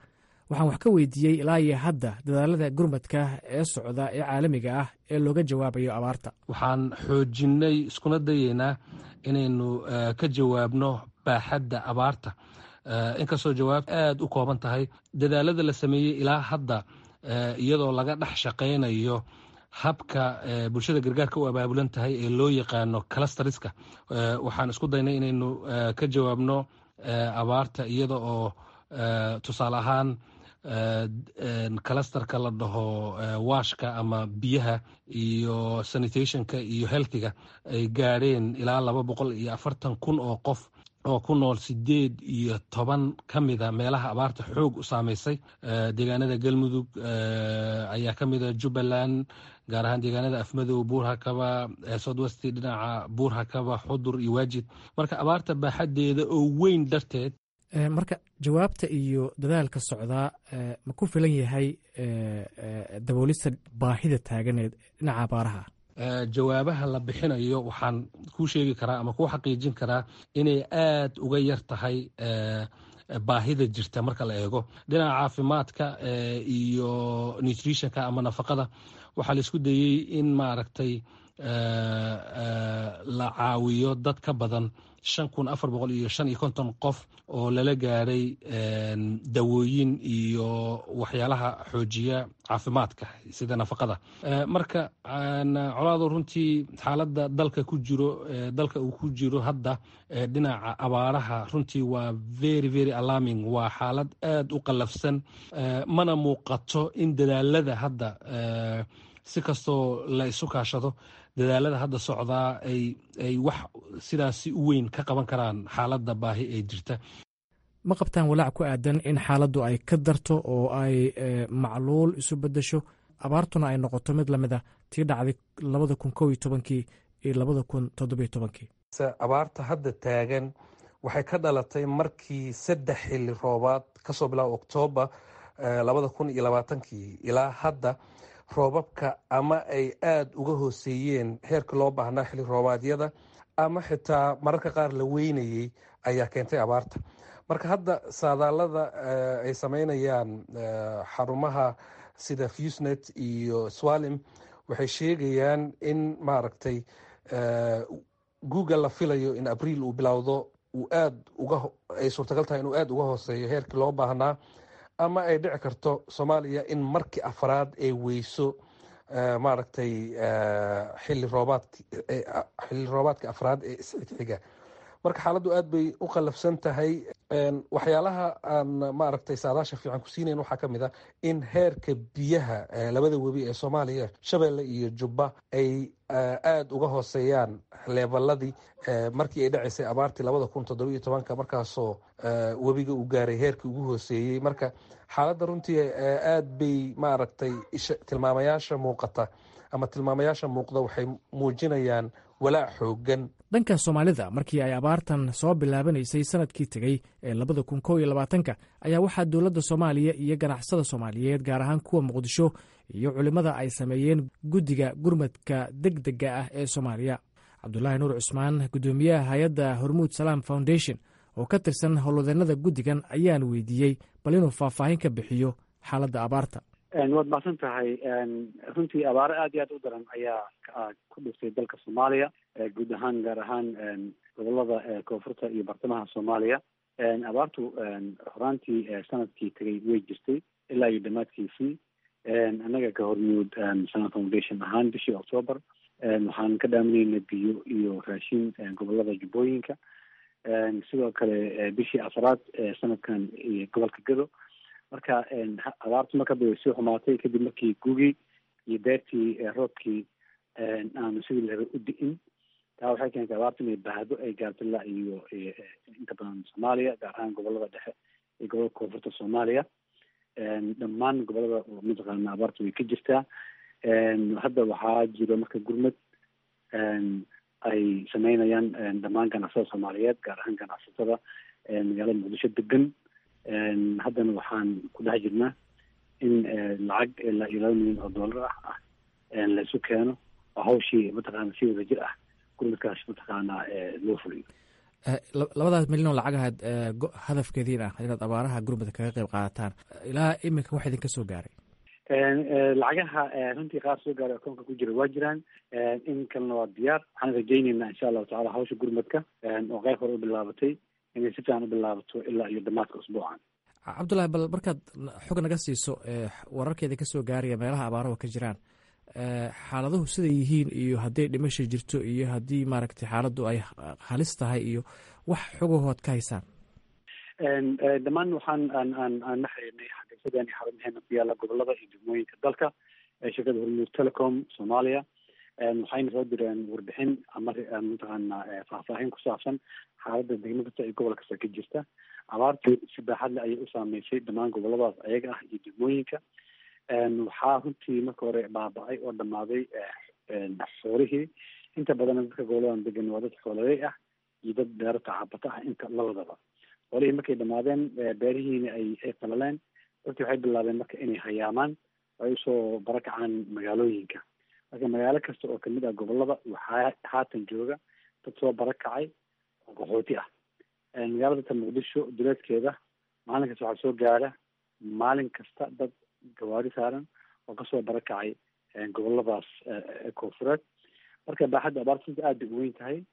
waxaan wax ka weydiiyey ilaa iyo hadda dadaalada gurmadka ee socda ee caalamiga ah ee looga jawaabayo abaarta waxaan xoojinnay iskuna dayeynaa inaynu ka jawaabno baaxadda abaarta inkastoo jawaab aada u kooban tahay dadaalada la sameeyey ilaa hadda iyadoo laga dhex shaqaynayo habka bulshada gargaarka u abaabulan tahay ee loo yaqaano calastariska waxaan isku daynay inaynu ka jawaabno abaarta iyada oo tusaale ahaan kalastarka la dhaho washka ama biyaha iyo sanitationka iyo healthiga ay gaadheen ilaa laba boqol iyo afartan kun oo qof oo ku nool sideed iyo toban ka mida meelaha abaarta xoog u saameysay deegaanada galmudug ayaa ka mida jubbaland gaar ahaan deegaanada afmadow buurhakaba southwest dhinaca buurhakaba xudur iyo waajid marka abaarta baaxadeeda oo weyn darteed marka jawaabta iyo dadaalka socdaa ma ku filan yahay daboolista baahida taaganeed dhinaca abaaraha jawaabaha la bixinayo waxaan kuu sheegi karaa ama kuu xaqiijin karaa inay aad uga yar tahay baahida jirta marka la eego dhinaca caafimaadka iyo nutritionka ama nafaqada waxaa la isku dayey in maaragtay la caawiyo dad ka badan shan kun afar boqol iyo shan iyo konton qof oo lala gaadhay dawooyin iyo waxyaalaha xoojiya caafimaadka sida nafaqada marka colaado runtii xaaladda dalka ku jiro dalka uu ku jiro hadda dhinaca abaaraha runtii waa very very alarming waa xaalad aada u qallafsan mana muuqato in dadaalada hadda si kastoo la isu kaashado dadaalada hadda socdaa ay wax sidaasi u weyn ka qaban karaan xaaladda baahi ee jirta ma qabtaan walaac ku aadan in xaaladdu ay ka darto oo ay macluul isu beddesho abaartuna ay noqoto mid lamid a tii dhacday labada kun kow iyo tobankii iyo labada kun toddobiyo tobankii abaarta hadda taagan waxay ka dhalatay markii saddex xilli roobaad kasoo bilaaba oktoobar labada kun iyo labaatankii ilaa hadda roobabka ama ay aada uga hooseeyeen heerka loo baahnaa xilli roobaadyada ama xitaa mararka qaar la weynayey ayaa keentay abaarta marka hadda saadaalada ay sameynayaan xarumaha sida fusnet iyo swalim waxay sheegayaan in maaragtay google la filayo in abriil uu bilowdo uu aad uga ay suurtagal tahay inuu aada uga hooseeyo heerkii loo baahnaa ama ay dhici karto soomaaliya in markii afraad ay weyso maaragtay xilli roobaad xilli roobaadka afraad ee isxigxiga marka xaaladdu aad bay u qallafsan tahay waxyaalaha aan maaragtay saadaasha fiican ku siinayn waxaa ka mid a in heerka biyaha labada webi ee soomaaliya shabeelle iyo jubba ay aada uga hooseeyaan leebaladii markii ay dhacaysay abaartii labada kun toddoba iyo tobanka markaasoo webiga uu gaaray heerkii ugu hooseeyey marka xaaladda runtii aad bay maaragtay tilmaamayaasha muuqata ama tilmaamayaasha muuqda waxay muujinayaan walaac xoogan dhanka soomaalida markii ay abaartan soo bilaabanaysay sanadkii tegey ee labada kun kow iyo labaatanka ayaa waxaa dowladda soomaaliya iyo ganacsada soomaaliyeed gaar ahaan kuwa muqdisho iyo culimmada ay sameeyeen guddiga gurmadka deg dega ah ee soomaaliya cabdulaahi nuur cusmaan guddoomiyaha hay-adda hormuud salaam foundation oo ka tirsan howlwadeennada guddigan ayaan weydiiyey bal inuu faahfaahin ka bixiyo xaaladda abaarta waad mahadsan tahay runtii abaaro aad iyo aad u daran ayaa ku dhiftay dalka soomaaliya guud ahaan gaar ahaan gobolada koonfurta iyo bartamaha soomaaliya abaartu horaantii sanadkii tegay way jirtay ilaa iyo dhammaadkiisii annaga ka hormuud sana foundation ahaan bishii octoober waxaan ka dhaaminayna biyo iyo raashin gobolada jubbooyinka sidoo kale bishii afraad sanadkan gobolka gado marka abaartu markaba way sii xumaatay kadib markii gugii iyo beertii roobkii aanu sidii la u di-in taa waxay keentay abaartu inay bahdo ay gaarto ilaa iyo inta badan soomaaliya gaar ahaan gobolada dhexe iyo gobolada koonfurta soomaaliya dhammaan gobolada mataqaana abaartu way ka jirtaa hadda waxaa jiro marka gurmad ay sameynayaan dhammaan ganacsatada soomaaliyeed gaar ahaan ganacsatada magaalada muqdisho degan haddana waxaan ku dhex jirnaa in lacag ilaa iyo laba milyan oo dollar ah ah laysu keeno oo hawshii mataqaana si wada jir ah gurmadkaas mataqaana loo fuliyo labadaas milyan oo lacag ahayd hadafkeediin ah inaad abaaraha gurmudka kaga qeyb qaadataan ilaa iminka wax idinka soo gaaray lacagaha runtii qaar soo gaaray akoonka ku jira waa jiraan in kalena waa diyaar waxaan rajayneynaa insha allahu tacala hawsha gurmadka oo qeyb hore u bilaabatay inay si fiican u bilaabato ilaa iyo dhammaadka usbuucan cabdullahi bal markaad xog naga siiso wararkeeda ka soo gaaraya meelaha abaaruhu ka jiraan xaaladuhu siday yihiin iyo hadday dhimasha jirto iyo haddii maaragtay xaaladdu ay halis tahay iyo wax xogahood ka haysaan dhammaan waxaan aan aan aan la xiriirnay xafiisyadeen iyo xarumaheena ku yaala gobolada iyo degmooyinka dalka shirkada hormuud telecom soomaaliya waxayna soo direen warbixin ama mataqaana faahfaahin ku saabsan xaaladda degmo kasta iyo gobol kasta ka jirta abaartu si baaxad le ayay u saameysay dhammaan goboladaas ayaga ah iyo degmooyinka waxaa runtii marka hore baaba-ay oo dhamaaday xoolihii inta badan dadka goboladan degan waa dad xoololey ah iyo dad beero tacabata ah inta labadaba xoolihii markay dhamaadeen beerihiina ay ay qalaleen dadkii waxay bilaabeen marka inay hayaamaan ay usoo barakacaan magaalooyinka marka magaalo kasta oo kamid ah gobolada waxaa haatan jooga dad soo barakacay oo qaxooti ah magaalada ta muqdisho duleedkeeda maalin kasta waxaa soo gaara maalin kasta dad gawaari saaran oo kasoo barakacay goboladaas koonfureed marka baaxadda abaarta runtii aad bay u weyn tahay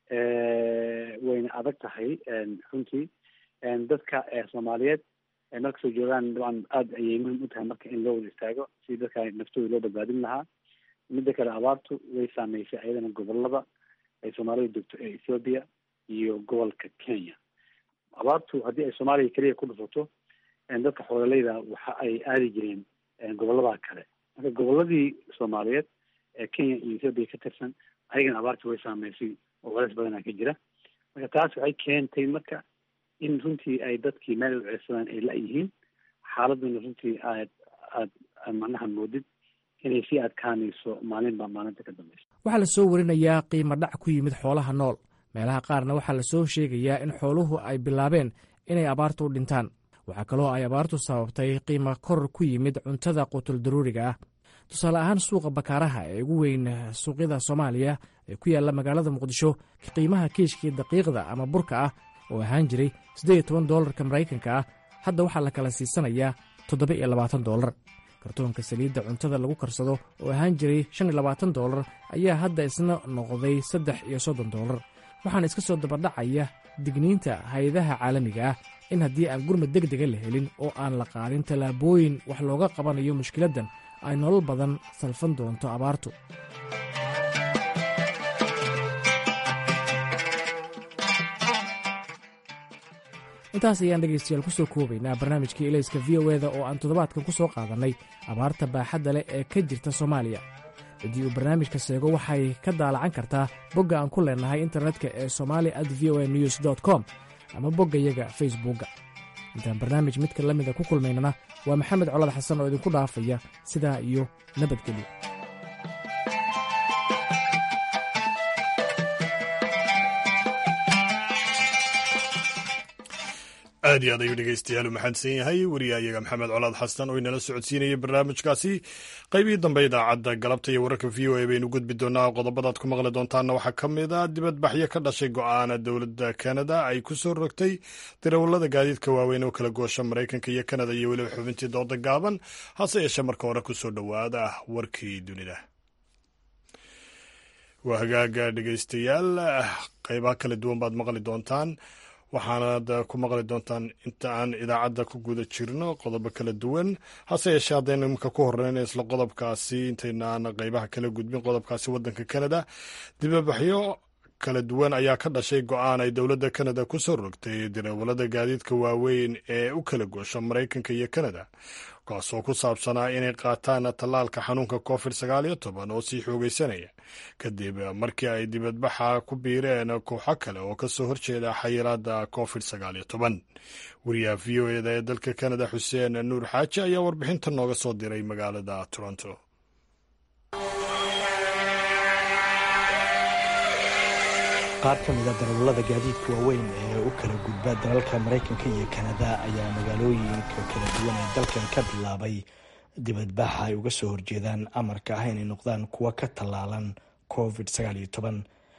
wayna adag tahay runtii dadka soomaaliyeed markasoo joogaan dabcan aada ayay muhim u tahay marka in loo wada istaago si dadka naftooda loo badbaadin lahaa midda kale abaartu way saameysay ayadana gobolada ay soomaalida degto ee ethoobia iyo gobolka kenya abaartu haddii ay soomaaliya keliya ku dhufato dadka xoololeyda waxa ay aadi jireen gobolada kale marka goboladii soomaaliyeed ee kenya iyo ethoobia ka tirsan ayagana abaartii way saameysay oo culays badanaa ka jira marka taas waxay keentay marka in runtii ay dadkii meel u ceesadaan ay la-yihiin xaaladuna runtii aad aad macnaha moodid inay sii adkaanayso maalinba maalinta ka dambeysa waxaa la soo warinayaa qiimo dhac ku yimid xoolaha nool meelaha qaarna waxaa la soo sheegayaa in xooluhu ay bilaabeen inay abaartu u dhintaan waxaa kaloo ay abaartu sababtay qiimo koror ku yimid cuntada qutul daruuriga ah tusaale ahaan suuqa bakaaraha ee ugu weyn suuqyada soomaaliya ee ku yaalla magaalada muqdisho qiimaha kiishkii daqiiqda ama burka ah oo ahaan jiray siddeed iyo toban doolarka maraykanka ah hadda waxaa la kala siisanayaa toddoba iyo labaatan doolar kartoonka saliidda cuntada lagu karsado oo ahaan jiray shan iyo labaatan doolar ayaa hadda isna noqday saddex iyo soddon doolar waxaana iska soo dabadhacaya digniinta hay-adaha caalamiga ah in haddii aan gurmad deg dega la helin oo aan la qaadin tallaabooyin wax looga qabanayo mushkiladdan ay nolol badan salfan doonto abaartu intaas ayaan dhegaystayaal ku soo koobaynaa barnaamijkii elayska v o eda oo aan toddobaadkan ku soo qaadannay abaarta baaxadda leh ee ka jirta soomaaliya haddii uu barnaamijka seego waxay ka daalacan kartaa bogga aan ku leennahay internetka ee somali at v o a news dot com ama boggayaga facebookga intaan barnaamij midka la mida ku kulmaynana waa maxamed colad xasan oo idinku dhaafaya sidaa iyo nabadgelyo aad iyo aad ayuu dhegeystayaal u mahadsan yahay wariyahayaga maxamed colaad xasan oo inala socodsiinayay barnaamijkaasi qaybihii dambe idaacadda galabta iyo wararka v o a baynu gudbi doonaa qodobadaad ku maqli doontaana waxaa ka mid a dibadbaxyo ka dhashay go-aana dowladda kanada ay ku soo rogtay darawallada gaadiidka waaweyn oo kala goosha maraykanka iyo kanada iyo weliba xubintii dooda gaaban hase yeeshee marka hore kusoo dhowaada warkii dunida waa hagaaga dhegeystayaal qaybaha kala duwan baad maqli doontaan waxaanad ku maqli doontaan inta aan idaacadda ku guda jirno qodobo kala duwan hase yeeshee haddaynu imika ku horeyna isla qodobkaasi intaynaan qeybaha kala gudbin qodobkaasi waddanka kanada dibabaxyo kala duwan ayaa ka dhashay go-aan ay dowladda kanada ku soo rogtay darawallada gaadiidka waaweyn ee u kala goosha maraykanka iyo kanada kaasoo ku saabsanaa inay qaataan tallaalka xanuunka covid sagaal iyo toban oo sii xoogeysanaya kadib markii ay dibadbaxa ku biireen kooxo kale oo kasoo horjeeda xayiraada covid sagaal iyo toban wariyaha v o eda ee dalka kanada xuseen nuur xaaji ayaa warbixinta nooga soo diray magaalada toronto qaar ka mida darawallada gaadiidka waaweyn ee u kala gudba dalalka maraykanka iyo kanada ayaa magaalooyinka kala duwan ee dalkan ka bilaabay dibadbaxa ay uga soo horjeedaan amarka ah inay noqdaan kuwa ka tallaalan covid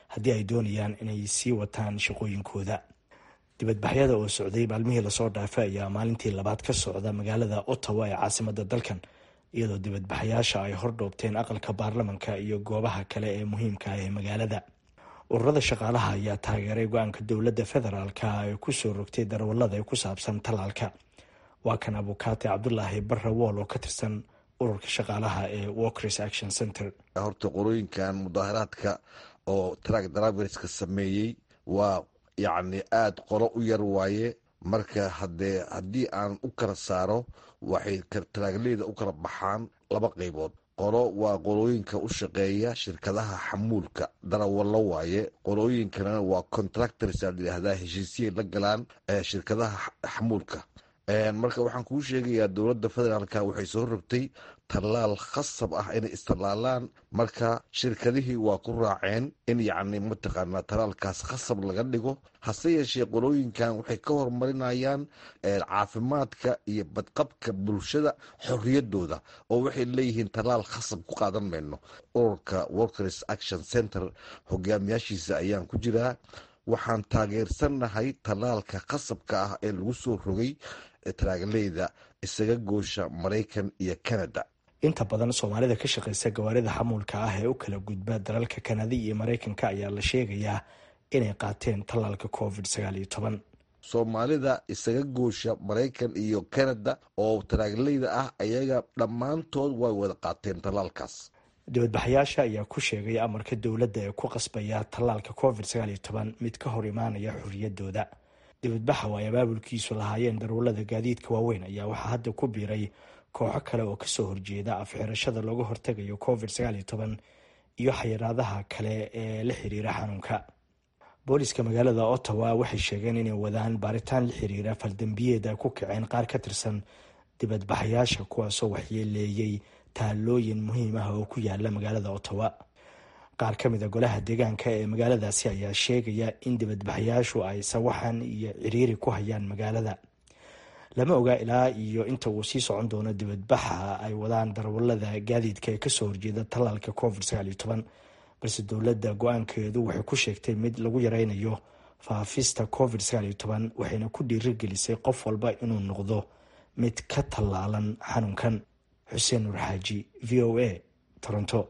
haddii ay doonayaan inay sii wataan shaqooyinkooda dibadbaxyada oo socday maalmihii lasoo dhaafay ayaa maalintii labaad ka socda magaalada ottawa ee caasimada dalkan iyadoo dibadbaxayaasha ay hordhoobteen aqalka baarlamanka iyo goobaha kale ee muhiimka ah ee magaalada ururada shaqaalaha ayaa taageeray go-aanka dowladda federaalka ay kusoo rogtay darawalada ee ku saabsan tallaalka waa kan abukaate cabdulaahi barre wool oo ka tirsan ururka shaqaalaha ee walkers action center horta qorooyinkan mudaaharaadka oo track driverska sameeyey waa yacni aada qolo u yar waaye marka hadee haddii aan u kala saaro waxay taraagleyda u kala baxaan laba qaybood qolo waa qolooyinka u shaqeeya shirkadaha xamuulka darawallo waaye qolooyinkana waa contractors aa layidhaahdaa heshiisiyay la galaan shirkadaha xamuulka marka waxaan kuu sheegayaa dowladda federaalka waxay soo rogtay tallaal khasab ah inay istallaalaan marka shirkadihii waa ku raaceen in yacni mataqaanaa tallaalkaas khasab laga dhigo hase yeeshee qolooyinkan waxay ka horumarinayaan caafimaadka iyo badqabka bulshada xorriyadooda oo waxay leeyihiin tallaal khasab ku qaadan mayno ururka workers action center hogaamiyaashiisa ayaan ku jiraa waxaan taageersannahay tallaalka khasabka ah ee lagu soo rogay taraagleyda isaga goosha maraykan iyo canada inta badan soomaalida ka shaqeysa gawaarida xamuulka ah ee u kala gudba dalalka kanada iyo maraykanka ayaa la sheegayaa inay qaateen tallaalka covid sagaal iyo toban soomaalida isaga goosha maraykan iyo canada oo taraagleyda ah ayaga dhammaantood way wada qaateen tallaalkaas dibadbaxayaasha ayaa ku sheegay amarka dowladda ee ku qasbaya tallaalka covid sagaal iyo toban mid ka hor imaanaya xorriyadooda dibadbaxa oo ay abaabulkiisu lahaayeen darwallada gaadiidka waaweyn ayaa waxaa hadda ku biiray kooxo kale oo kasoo horjeeda afxirashada looga hortegayo covid sagaal iyo toban iyo xayiraadaha kale ee la xiriira xanuunka booliska magaalada ottawa waxay sheegeen inay wadaan baaritaan la xiriira faldambiyeed ay ku kaceen qaar ka tirsan dibadbaxayaasha kuwaasoo waxyeeleeyey taalooyin muhiim ah oo ku yaala magaalada ottawa qaar ka mid a golaha deegaanka ee magaaladaasi ayaa sheegaya in dibadbaxayaashu ay sawaxan iyo ciriiri ku hayaan magaalada lama oga ilaa iyo inta uu sii socon doono dibadbaxa ay wadaan darwallada gaadiidka ee kasoo horjeeda tallaalka covid sagaal iyo toban balse dowladda go-aankeedu waxay ku sheegtay mid lagu yareynayo faafista covid sagaal iyo toban waxayna ku dhiirigelisay qof walba inuu noqdo mid ka tallaalan xanuunkan xuseen nuur xaaji v o a toronto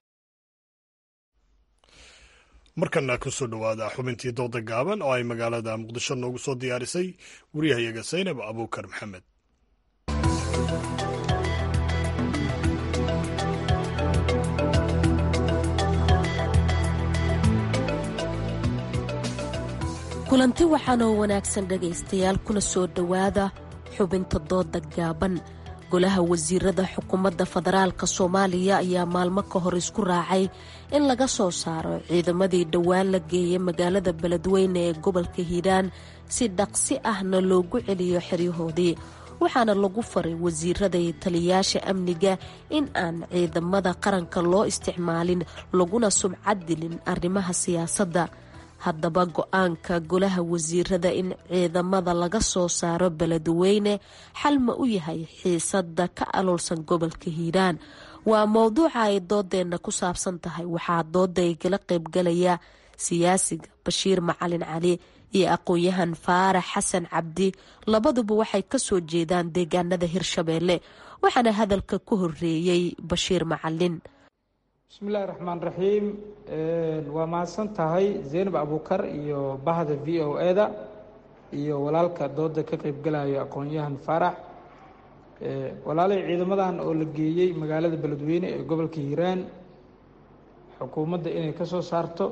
markana kusoo dhowaada xubintii dooda gaaban oo ay magaalada muqdisho noogu soo diyaarisay wariyahayaga saynab abuukar maxamed kulanti waxaan oo wanaagsan dhegaystayaal kuna soo dhowaada xubinta dooda gaaban golaha wasiirada xukuumadda federaalka soomaaliya ayaa maalmo ka hor isku raacay in laga soo saaro ciidamadii dhowaan la geeyay magaalada beledweyne ee gobolka hiiraan si dhaqsi ahna loogu celiyo xeryahoodii waxaana lagu faray wasiirada iyo taliyayaasha amniga in aan ciidamada qaranka loo isticmaalin laguna subcad dilin arrimaha siyaasadda haddaba go-aanka golaha wasiirada in ciidamada laga soo saaro beledweyne xal ma u yahay xiisada ka aloolsan gobolka hiiraan waa mowduuca ay doodeenna ku saabsan tahay waxaa dooda ay kala qaybgalaya siyaasiga bashiir macalin cali iyo aqoon-yahan faarax xasan cabdi labaduba waxay kasoo jeedaan deegaanada hirshabeelle waxaana hadalka ku horeeyey bashiir macalin bismillahi raxmaan raxiim waa mahadsan tahay zeynab abuukar iyo bahda v o e-da iyo walaalka dooda ka qeybgalayo aqoon-yahan faarax walaalay ciidamadan oo la geeyey magaalada beledweyne ee gobolka hiiraan xukuumadda inay ka soo saarto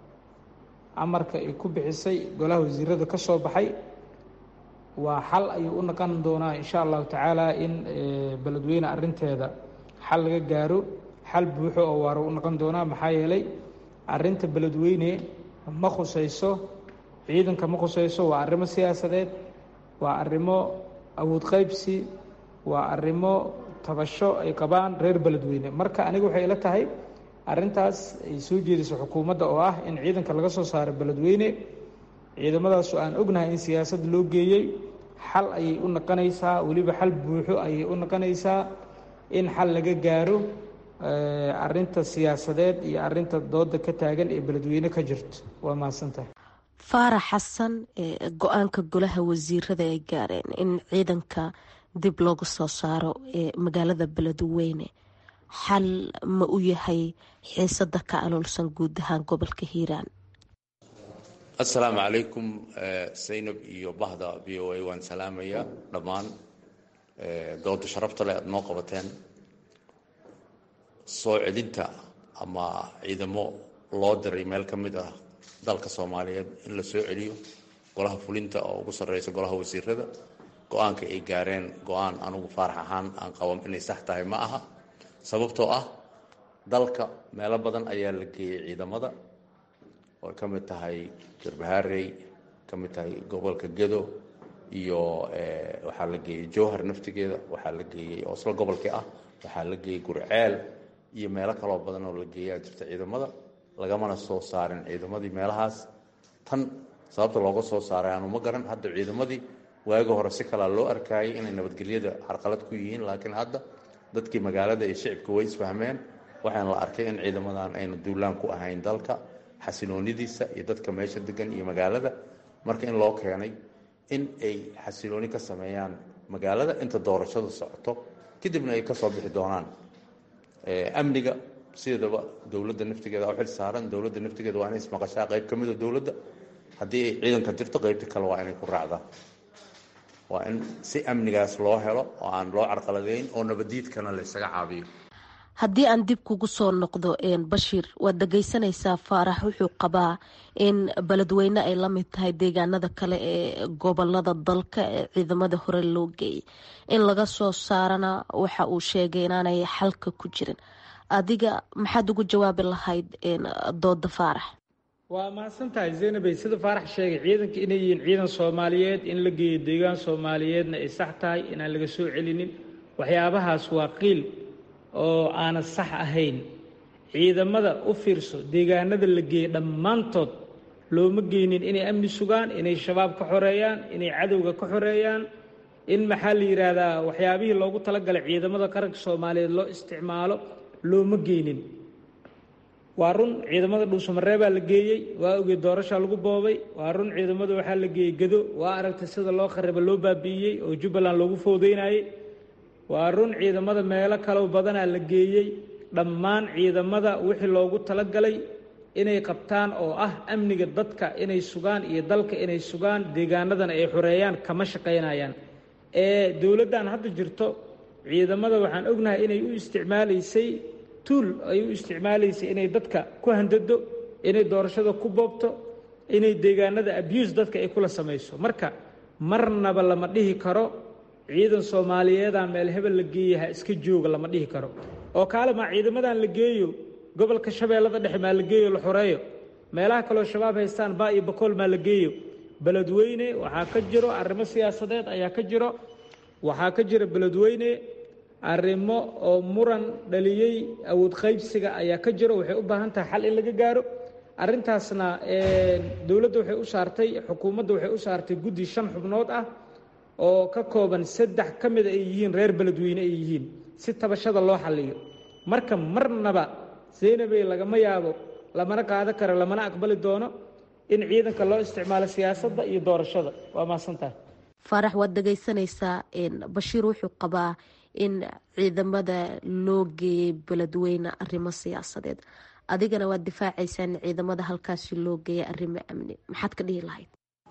amarka ay ku bixisay golaha wasiirada ka soo baxay waa xal ayuu u naqon doonaa insha allahu tacaala in beledweyne arinteeda xal laga gaaro xal buuxo oo waara u noqon doonaa maxaa yeelay arinta beledweyne ma khusayso ciidanka ma khusayso waa arrimo siyaasadeed waa arrimo awood qaybsi waa arrimo tabasho ay qabaan reer beledweyne marka aniga waxay ila tahay arrintaas ay soo jeediso xukuumadda oo ah in ciidanka laga soo saaro beledweyne ciidamadaasu aan ognahay in siyaasad loo geeyey xal ayay u noqonaysaa weliba xal buuxo ayay u noqonaysaa in xal laga gaaro arinta siyaasadeed iyo arinta dooda ka taagan ee beledweyne ka jirto waa mahadsantahay faarax xasan go-aanka golaha wasiirada ay gaareen in ciidanka dib loogu soo saaro ee magaalada beledweyne xal ma u yahay xiisada ka aloolsan guud ahaan gobolka hiiraan assalaamu calaykum saynab iyo bahda v o a waan salaamayaa dhammaan dooda sharafta leh aada noo qabateen soo celinta ama ciidamo loo diray meel ka mid ah dalka soomaaliyeed in la soo celiyo golaha fulinta oo ugu sarreysa golaha wasiirada go-aanka ay gaareen go-aan anugu faarax ahaan aan qaban inay sax tahay ma aha sababtoo ah dalka meelo badan ayaa la geeyey ciidamada oo ka mid tahay garbaharey ka mid tahay gobolka gedo iyo waxaa la geeyey jowhar naftigeeda waxaa la geeyey oo isla gobolkii ah waxaa la geeyey gurceel iyo meelo kaloo badan oo la geeyaa jirta ciidamada lagamana soo saarin ciidamadii meelahaas tan sababta looga soo saaray aanu ma garan hadda ciidamadii waagi hore si kalaa loo arkaayay inay nabadgelyada carqalad ku yihiin laakiin hadda dadkii magaalada iyo shicibka way isfahmeen waxaana la arkay in ciidamadan ayna duulaan ku ahayn dalka xasiloonidiisa iyo dadka meesha degan iyo magaalada marka in loo keenay in ay xasilooni ka sameeyaan magaalada inta doorashada socoto kadibna ay kasoo bixi doonaan amniga sideedaba dowladda naftigeeda u xil saaran dowladda naftigeeda waa inay ismaqashaa qayb ka mida dowladda haddii ay ciidanka jirto qaybta kale waa inay ku raacdaan waa in si amnigaas loo helo oo aan loo carqaladeyn oo nabadiidkana la ysaga caabiyo haddii aan dib kugu soo noqdo bashiir waad dhageysanaysaa faarax wuxuu qabaa in beledweyne ay la mid tahay deegaanada kale ee gobolada dalka ee ciidamada hore loo geeyay in laga soo saarana waxa uu sheegay inaanay xalka ku jirin adiga maxaad ugu jawaabi lahayd dooda faarax waa mahadsantahay zaynabey sida faarax sheegay ciidanka inay yihiin ciidan soomaaliyeed in la geeyo deegaan soomaaliyeedna ay sax tahay inaan laga soo celinin waxyaabahaas waa qiil oo aanan sax ahayn ciidamada u fiirso deegaanada la geeyey dhammaantood looma geynin inay amni sugaan inay shabaab ka xoreeyaan inay cadowga ka xoreeyaan in maxaa la yidhaahdaa waxyaabihii loogu talagalay ciidamada qaranka soomaaliyeed loo isticmaalo looma geynin waa run ciidamada dhuusamareebaa la geeyey waa ogey doorashaa lagu boobay waa run ciidamada waxaa la geeyey gado waa aragtay sida loo khariba loo baabi'iyey oo jubbaland loogu foodeynayey waa run ciidamada meelo kalo badanaa la geeyey dhammaan ciidamada wixii loogu talagalay inay qabtaan oo ah amniga dadka inay sugaan iyo dalka inay sugaan deegaanadana ay xoreeyaan kama shaqaynayaan ee dowladdan hadda jirto ciidamada waxaan ognahay inay u isticmaalaysay tuul ay u isticmaalaysay inay dadka ku handado inay doorashada ku boobto inay deegaanada abuse dadka ay kula samayso marka marnaba lama dhihi karo ciidan soomaaliyeedaa meel hebel la geeyey ha iska jooga lama dhihi karo oo kaale maa ciidamadan la geeyo gobolka shabeellada dhexe maa la geeyo la xoreeyo meelaha kaleo shabaab haystaan baa iyo bakool maa la geeyo beledweyne waxaa ka jiro arrimo siyaasadeed ayaa ka jiro waxaa ka jira beledweyne arrimo oo muran dhaliyey awood qaybsiga ayaa ka jiro waxay u baahan tahay xal in laga gaaro arrintaasna dowladda waxay u saartay xukuumadda waxay u saartay guddi shan xubnood ah oo ka kooban saddex ka mida ay yihiin reer beledweyne ay yihiin si tabashada loo xalliyo marka marnaba zaynabey lagama yaabo lamana qaado karo lamana aqbali doono in ciidanka loo isticmaalo siyaasadda iyo doorashada waa mahadsantahay faarax waad dhegaysanaysaa bashiir wuxuu qabaa in ciidamada loo geeyey beledweyne arrimo siyaasadeed adigana waad difaacaysaa in ciidamada halkaasi loo geeyay arrimo amni maxaad ka dhihi lahayd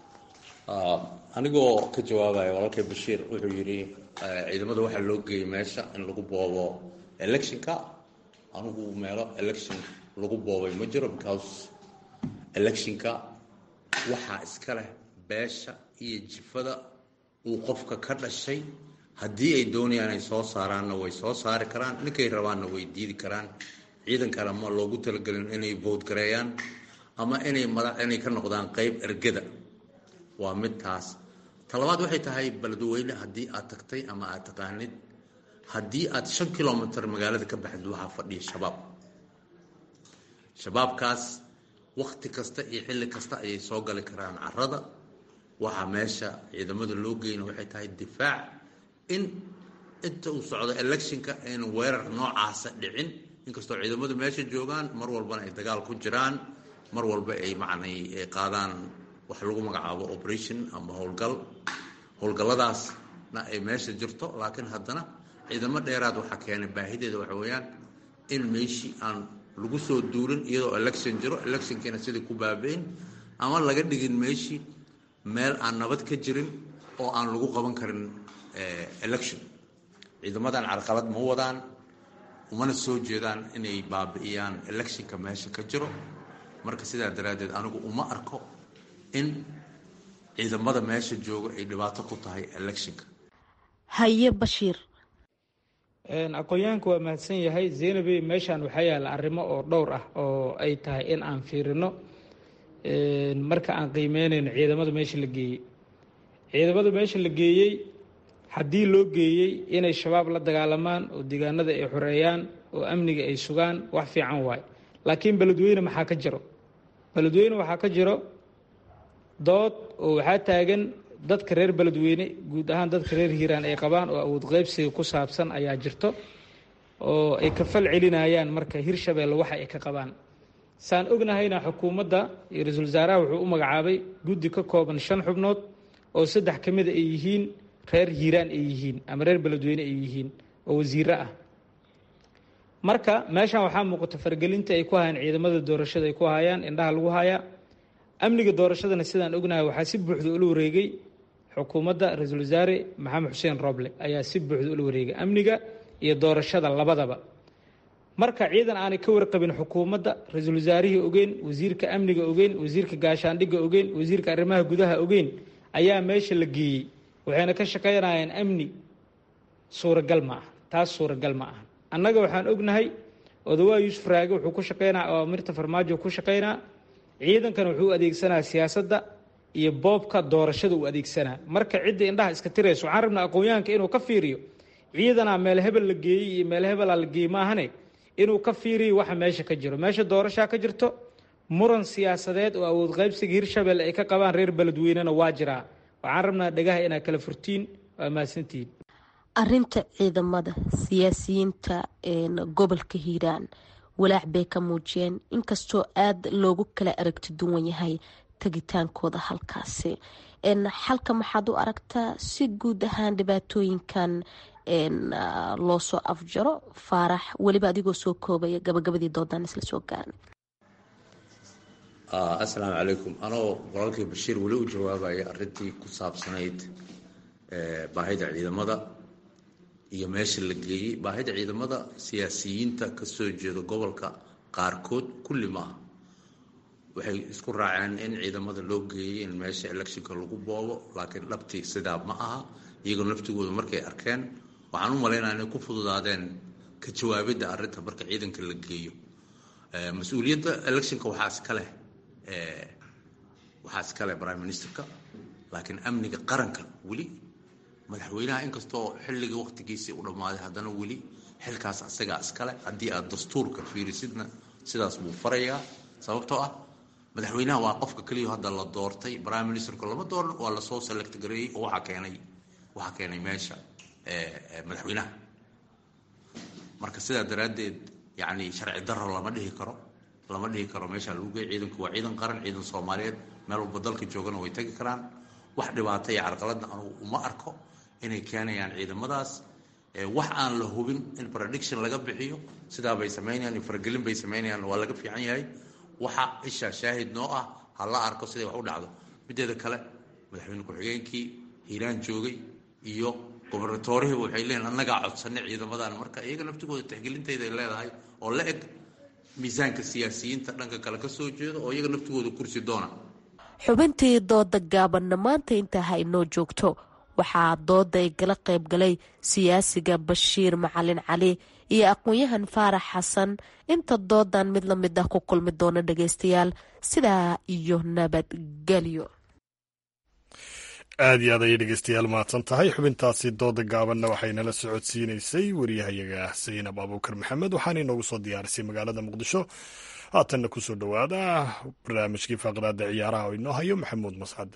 anigoo ka jawaabaya walaalkay bashiir wuxuu yidhi ciidamada waxaa loo geeyey meesha in lagu boobo electionka anigu meelo election lagu boobay ma jiro because electionka waxaa iska leh beesha iyo jifada uu qofka ka dhashay haddii ay doonayaan ay soo saaraanna way soo saari karaan ninkay rabaanna way diidi karaan ciidankana ma loogu talagelin inay vote gareeyaan ama inay madax inay ka noqdaan qeyb ergada waa mid taas talabaad waxay tahay beledweyne haddii aad tagtay ama aad taqaanid haddii aad shan kilomitr magaalada ka baxdid waxaa fadhiya shabaab shabaabkaas wakti kasta iyo xilli kasta ayay soo gali karaan carada waxaa meesha ciidamada loo geyna waxay tahay difaac in inta uu socdo electionka aynu weerar noocaasa dhicin inkastoo ciidamadu meesha joogaan mar walbana ay dagaal ku jiraan mar walba ay macnay ay qaadaan wax lagu magacaabo operation ama howlgal howlgalladaasna ay meesha jirto laakiin haddana ciidamo dheeraad waxaa keenay baahideeda waxa weeyaan in meeshii aan lagu soo duulin iyadoo election jiro electionkiina sidii ku baabi'in ama laga dhigin meeshii meel aan nabad ka jirin oo aan lagu qaban karin election ciidamadan carqalad ma wadaan umana soo jeedaan inay baabi'iyaan electionka meesha ka jiro marka sidaa daraaddeed anigu uma arko in ciidamada meesha jooga ay dhibaato ku tahay electionka haye bashiir aqoon-yahanka waa mahadsan yahay zaynabey meeshaan waxaa yaalla arrimo oo dhowr ah oo ay tahay in aan fiirino marka aan qiimeynayno ciidamada meesha la geeyey ciidamada meesha la geeyey haddii loo geeyey inay shabaab la dagaalamaan oo deegaanada ay xoreeyaan oo amniga ay sugaan wax fiican waaye laakiin beledweyne maxaa ka jiro beledweyne waxaa ka jiro dood oo waxaa taagan dadka reer beledweyne guud ahaan dadka reer hiiraan ay qabaan oo awood qeybsiga ku saabsan ayaa jirto oo ay ka fal celinayaan marka hirshabeelle waxa ay ka qabaan saan ognahayna xukuumadda iyo ra-iisul wasaaraha wuxuu u magacaabay guddi ka kooban shan xubnood oo saddex ka mida ay yihiin reer hiiraan ay yihiin ama reer beledweyne ay yihiin oo wasiiro ah marka meeshan waxaa muuqata fargelinta ay ku hayaan ciidamada doorashada ay ku hayaan indhaha lagu hayaa amniga doorashadana sidaan ognahay waxaa si buuxda ula wareegay xukuumadda ra-iisul wasaare maxamed xuseen roble ayaa si buuxda ula wareegay amniga iyo doorashada labadaba marka ciidan aanay ka warqabin xukuumadda ra-iisul wasaarihii ogeyn wasiirka amniga ogeyn wasiirka gaashaandhigga ogeyn wasiirka arrimaha gudaha ogeyn ayaa meesha la geeyey waxayna ka shaqaynayaan amni suuragal ma aha taas suuragal ma aha annaga waxaan ognahay odawaa yuusuf raage wuxuu ku shaqaynaa awaamirta farmaajo ku shaqaynaa ciidankana wuxuu adeegsanaa siyaasadda iyo boobka doorashada uu adeegsanaa marka cidda indhaha iska tirayso waxaan rabnaa aqoon-yahanka inuu ka fiiriyo ciidanaa meel hebel la geeyey iyo meel hebelaa la geeyey maahane inuu ka fiiriyo waxa meesha ka jiro meesha doorashaa ka jirto muran siyaasadeed oo awood qaybsiga hirshabelle ay ka qabaan reer beledweynena waa jiraa waxaan rabnaa dhagaha inaad kala furtiin waa mahadsantihiin arinta ciidamada siyaasiyiinta gobolka hiiraan walaac bay ka muujiyeen inkastoo aada loogu kala aragti duwan yahay tegitaankooda halkaasi xalka maxaad u aragtaa si guud ahaan dhibaatooyinkan loo soo afjaro faarax weliba adigoo soo koobaya gabagabadii doodaan isla soo gaaran assalaamu calaykum anoo walaalkii bashiir weli u jawaabaya arintii ku saabsanayd baahida ciidamada iyo meesha la geeyey baahida ciidamada siyaasiyiinta kasoo jeeda gobolka qaarkood kulli maaha waxay isku raaceen in ciidamada loo geeyey in meesha electionka lagu boobo laakiin dhabtii sidaa ma aha iyagoo naftigooda markay arkeen waxaan u malaynaya inay ku fududaadeen ka jawaabidda arrinta marka ciidanka la geeyo mas-uuliyadda electionka waxaa iska leh waxaa iska leh prime ministerka laakiin amniga qaranka weli madaxweynaha inkastoo xilligii waqtigiisii u dhammaaday haddana weli xilkaas asagaa iskale haddii aad dastuurka fiirisidna sidaas buu farayaa sababtoo ah madaxweynaha waa qofka keliya hadda la doortay prime ministerku lama dooran waa lasoo select gareeyey oo waxaa keenay waxaa keenay meesha madaxweynaha marka sidaa daraaddeed yacni sharci darro lama dhihi karo lama dhihi karo meesha lagu geey ciidanku waa ciidan qaran ciidan soomaaliyeed meel walba dalka joogana way tegi karaan wax dhibaata iyo carqaladna anugu uma arko inay keenayaan ciidamadaas wax aan la hubin in prediction laga bixiyo sidaa bay samaynayaan iyo faragelin bay samaynayaan waa laga fiican yahay waxa isha shaahid noo ah ha la arko siday wax u dhacdo mideeda kale madaxweyne ku-xigeenkii hiiraan joogay iyo gobernatorihiiba waxay leeyihin annagaa codsanay ciidamadan marka iyaga naftigooda tixgelintayda ay leedahay oo la eg miisaanka siyaasiyiinta dhanka kale ka soo jeeda oo iyaga naftigooda kursi doona xubintii dooda gaabanna maanta intaa ha inoo joogto waxaa dooda ay gala qayb galay siyaasiga bashiir macalin cali iyo aqoon-yahan faarax xasan inta doodan mid la mid ah ku kulmi doona dhageystayaal sidaa iyo nabadgelyo aad iyo aad ayay dhegeystayaal mahadsan tahay xubintaasi dooda gaabanna waxaynala socodsiinaysay wariyahayaga saynab abuukar maxamed waxaana inoogu soo diyaarisay magaalada muqdisho haatanna kusoo dhowaada barnaamijkii faaqraada ciyaaraha oo inoo hayo maxamuud mascade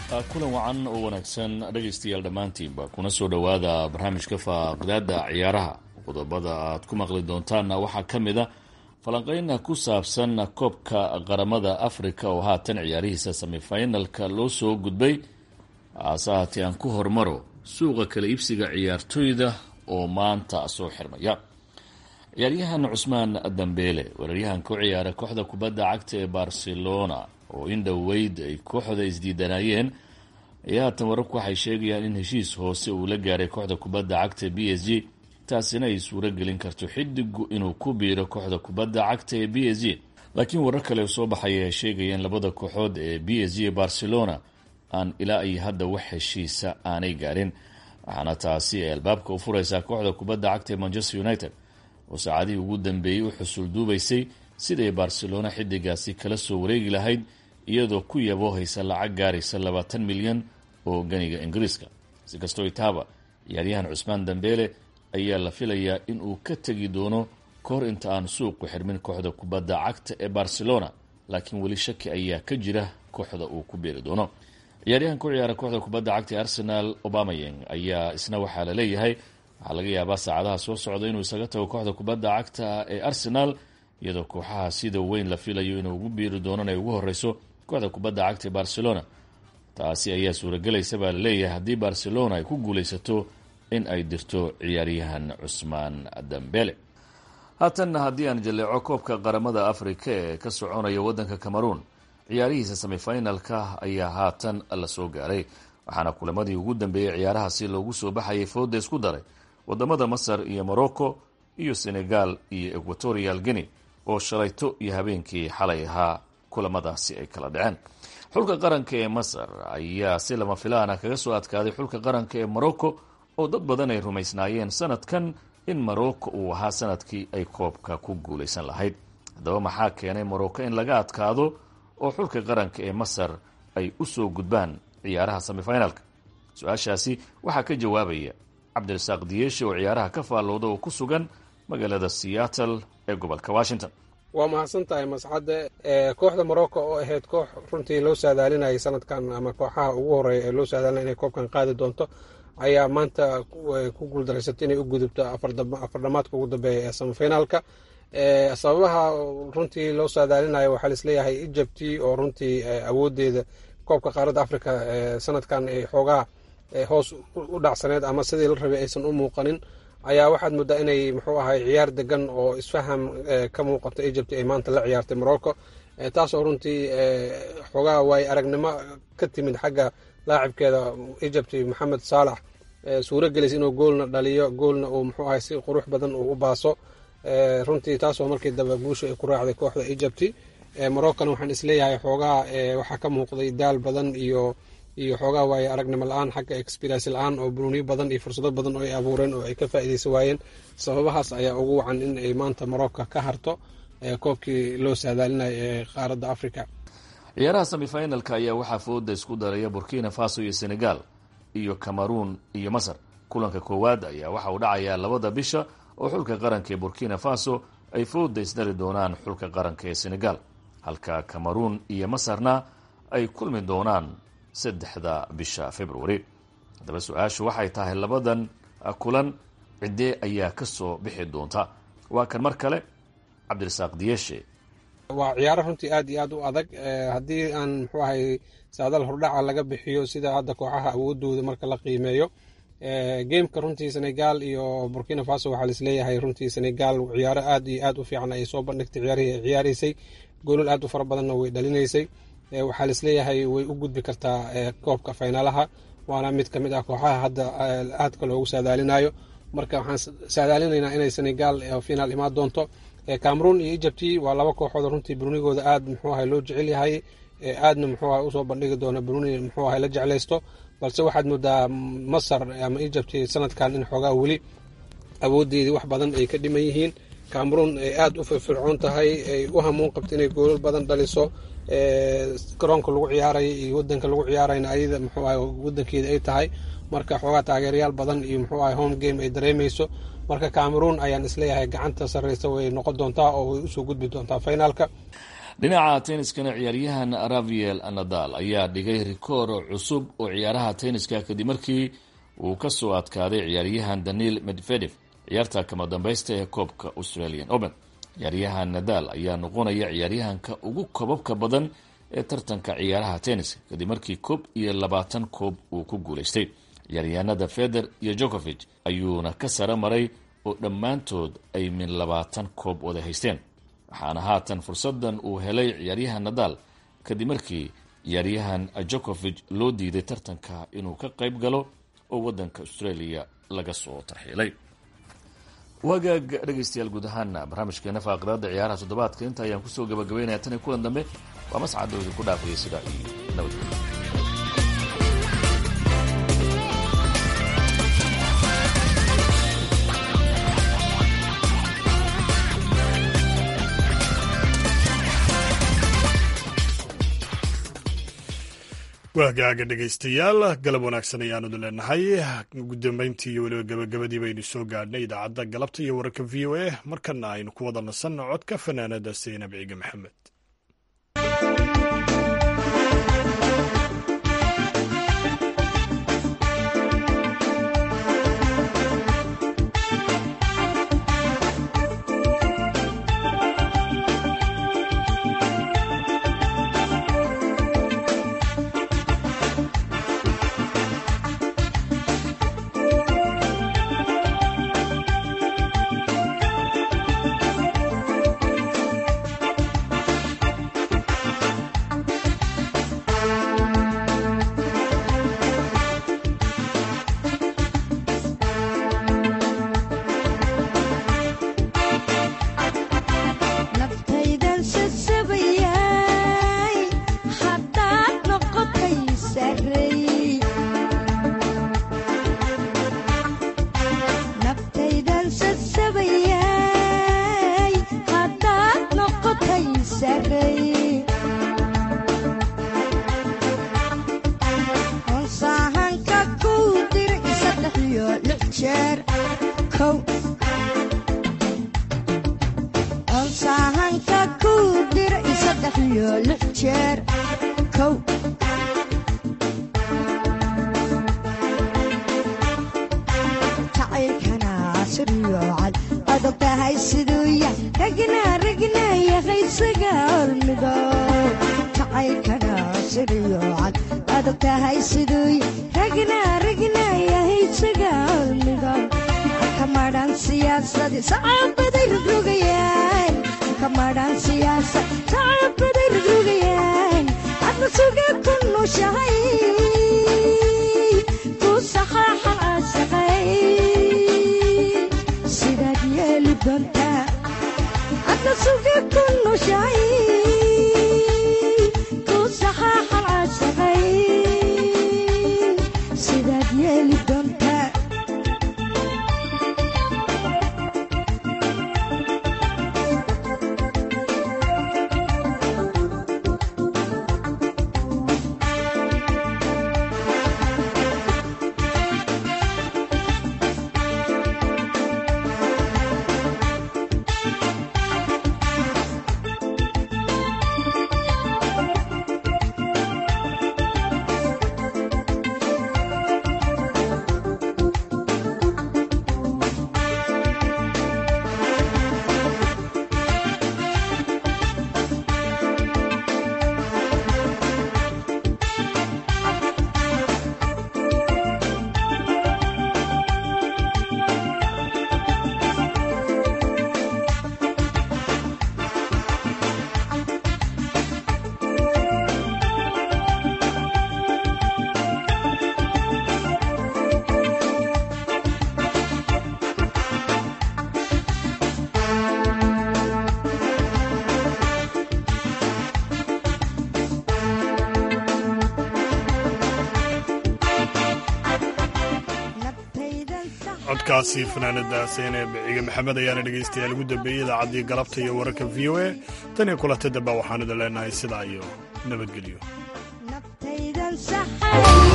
kulan wacan oo wanaagsan dhegaystayaal dhammaantiinba kuna soo dhowaada barnaamijka faaqidaada ciyaaraha qodobada aad ku maqli doontaanna waxaa ka mid a falanqeyna ku saabsan koobka qaramada afrika oo haatan ciyaarihiisa semifinalka loo soo gudbay hase haatee aan ku hormaro suuqa kala iibsiga ciyaartoyda oo maanta soo xirmaya ciyaaryahan cusmaan dambeele weeraryahan ku ciyaara kooxda kubadda cagta ee barcelona oo in dhoweyd ay kooxda isdiidanayeen ayaa haatan wararku waxay sheegayaan in heshiis hoose uu la gaaray kooxda kubadda cagta b s g taasina ay suuro gelin karto xidigu inuu ku biiro kooxda kubadda cagta ee b s g laakiin warar kale soo baxaya ay sheegayeen labada kooxood ee b s g barcelona aan ilaa iyo hadda wax heshiisa aanay gaarin waxaana taasi ay albaabka u fureysaa kooxda kubadda cagta ee manchester united oo saacadihii ugu dambeeyey u xusul duubaysay siday barcelona xidigaasi kala soo wareegi lahayd iyadoo ku yaboohaysa lacag gaaraysa labaatan milyan oo ganiga ingiriiska si kastoo itaaba ciyaaryahan cusmaan dambeele ayaa la filayaa in uu ka tegi doono kahor inta aan suuqu xirmin kooxda kubadda cagta ee barcelona laakiin weli shaki ayaa ka jira kooxda uu ku beeri doono ciyaaryahan ku ciyaara kooxda kubadda cagta ee arsenal obamayeng ayaa isna waxaa la leeyahay waxaa laga yaabaa saacadaha soo socda inuu isaga tago kooxda kubadda cagta ee arsenal iyadoo kooxaha sida weyn la filayo inuu ugu biiri doonana ay ugu horeyso kooxda kubadda cagta ee barcelona taasi ayaa suuragelaysa baa laleeyahay haddii barcelona ay ku guuleysato in ay dirto ciyaaryahan cusmaan dambele haatanna haddii aan jaleeco koobka qaramada afrika ee ka soconaya waddanka cameroon ciyaarihiisa semifinalka ayaa haatan la soo gaaray waxaana kulamadii ugu dambeeyey ciyaarahaasi loogu soo baxayay fooda isku daray wadamada masar iyo morocco iyo senegal iyo equatorial guinea oo shalayto iyo habeenkii xalay ahaa kulamadaasi ay kala dhaceen xulka qaranka ee masar ayaa si lama filaana kaga soo adkaaday xulka qaranka ee morocco oo dad badan ay rumaysnaayeen sanadkan in morocco uu ahaa sanadkii ay koobka ku guulaysan lahayd haddaba maxaa keenay morocco in laga adkaado oo xulka qaranka ee masar ay u soo gudbaan ciyaaraha semifinalka su-aashaasi waxaa ka jawaabaya cabdirasaaq diyeeshe oo ciyaaraha ka faallooda oo ku sugan magaalada seattle ee gobolka washington waa mahadsan tahay masxadde kooxda morocco oo ahayd koox runtii loo saadaalinayay sanadkan ama kooxaha ugu horeeya ee loo saadaalinaya inay koobkan qaadi doonto ayaa maanta ku guuldareysatay inay u gudubto afardhamaadka ugu dambeeya ee semifinaalka sababaha runtii loo saadaalinayo waxaa laisleeyahay egypti oo runtii awoodeeda koobka qaaradda africa sanadkan ay xoogaa hoos u dhacsaneed ama sidii la rabay aysan u muuqanin ayaa waxaad moodaa inay muxuu ahay ciyaar degan oo isfaham ka muuqato egypt ay maanta la ciyaartay morocco taasoo runtii xoogaa waay aragnimo ka timid xagga laacibkeeda egypt maxamed saalax suuro gelis inuu goolna dhaliyo goolna uu muxuu ahay si qurux badan uu u baaso runtii taasoo markii dambe guusha ay ku raacday kooxda egypti moroccona waxaan isleeyahay xoogaa waxaa ka muuqday daal badan iyo iyo xoogaa waaye aragnimo la-aan xagga experience la-aan oo bunuuniyo badan iyo fursado badan oo ay abuureen oo ay ka faa'iideysan waayeen sababahaas ayaa ugu wacan in ay maanta morocco ka harto koobkii loo saadaalinayo ee qaaradda africa ciyaaraha semifinalka ayaa waxaa fooda isku daraya burkina faso iyo senegal iyo cameroon iyo masar kulanka koowaad ayaa waxa uu dhacayaa labada bisha oo xulka qaranka ee burkina faso ay fooda isdari doonaan xulka qaranka ee senegal halka cameroon iyo masarna ay kulmi doonaan saddexda bisha february haddaba su-aashu waxay tahay labadan kulan ciddee ayaa ka soo bixi doonta waa kan mar kale cabdirasaaq diyeshe waa ciyaaro runtii aad iyo aad u adag haddii aan muxuu ahay saadal hordhaca laga bixiyo sida hadda kooxaha awoodooda marka la qiimeeyo gameka runtii senegal iyo burkina faso waxaa laisleeyahay runtii senegal ciyaaro aad iyo aad u fiican ay soo bandhigtay ciyaarihii ay ciyaareysay goolal aad u fara badanna way dhalinaysay waxaa laisleeyahay way u gudbi kartaa koobka finaalaha waana mid ka mid ah kooxaha hadda aadka loogu saadaalinayo marka waxaan saadaalinaynaa inay senegal finaal imaan doonto cameroon iyo egypti waa laba kooxood runtii brunigooda aad muxuu ahay loo jecel yahay aadna muxuu ahay usoo bandhigi doona bruni muxuu ahay la jeclaysto balse waxaad moodaa masar ama egypti sanadkan in xoogaa weli awoodeedii wax badan ay ka dhiman yihiin cameroon ay aada u firfircoon tahay ay u hamuun qabto inay goolal badan dhaliso garoonka lagu ciyaaraya iyo wadanka lagu ciyaarayna ayada muxuu ahay wadankeeda ay tahay marka xoogaa taageerayaal badan iyo muxuu ahay home game ay dareemeyso marka cameroon ayaan isleeyahay gacanta sarreysa way noqon doontaa oo way usoo gudbi doontaa finaalka dhinaca tenniskana ciyaaryahan raviel nadal ayaa dhigay rikoor cusub oo ciyaaraha tenniska kadib markii uu kasoo adkaaday ciyaaryahan daniil medvedev ciyaarta kama dambaysta ee koobka australian open ciyaaryahan nadal ayaa noqonaya ciyaaryahanka ugu kobabka badan ee tartanka ciyaaraha tenniska kadib markii koob iyo labaatan koob uu ku guulaystay ciyaaryahanada feder iyo jokovich ayuuna ka sara maray oo dhammaantood ay min labaatan koob wada haysteen waxaana haatan fursadan uu helay ciyaaryahan nadal kadib markii ciyaaryahan jokovich loo diiday tartanka inuu ka qayb galo oo wadanka australia laga soo tarxiilay wagaag dhegaystayaal guud ahaana barnaamijkeena faaqidada ciyaaraha toddobaadka inta ayaan kusoo gabagabeynaya tan iyo kulan dambe waa mascadda idinku dhaafaya sida iyo nabadgelyo waagaaga dhegaystayaal galab wanaagsan ayaanu leenahay gudambeyntii iyo weliba gabagabadii baynu soo gaadhnay idaacadda galabta iyo wararka v o a markana aynu ku wada nasanno codka fanaanada seynab ciige maxamed codkaasi fanaanada seeneb ciige maxamed ayaana dhegaystayaal ugu dambeeyey idaacaddii galabta iyo wararka v o a tan iyo kulanta damba waxaan idin leenahay sidaa iyo nabadgelyo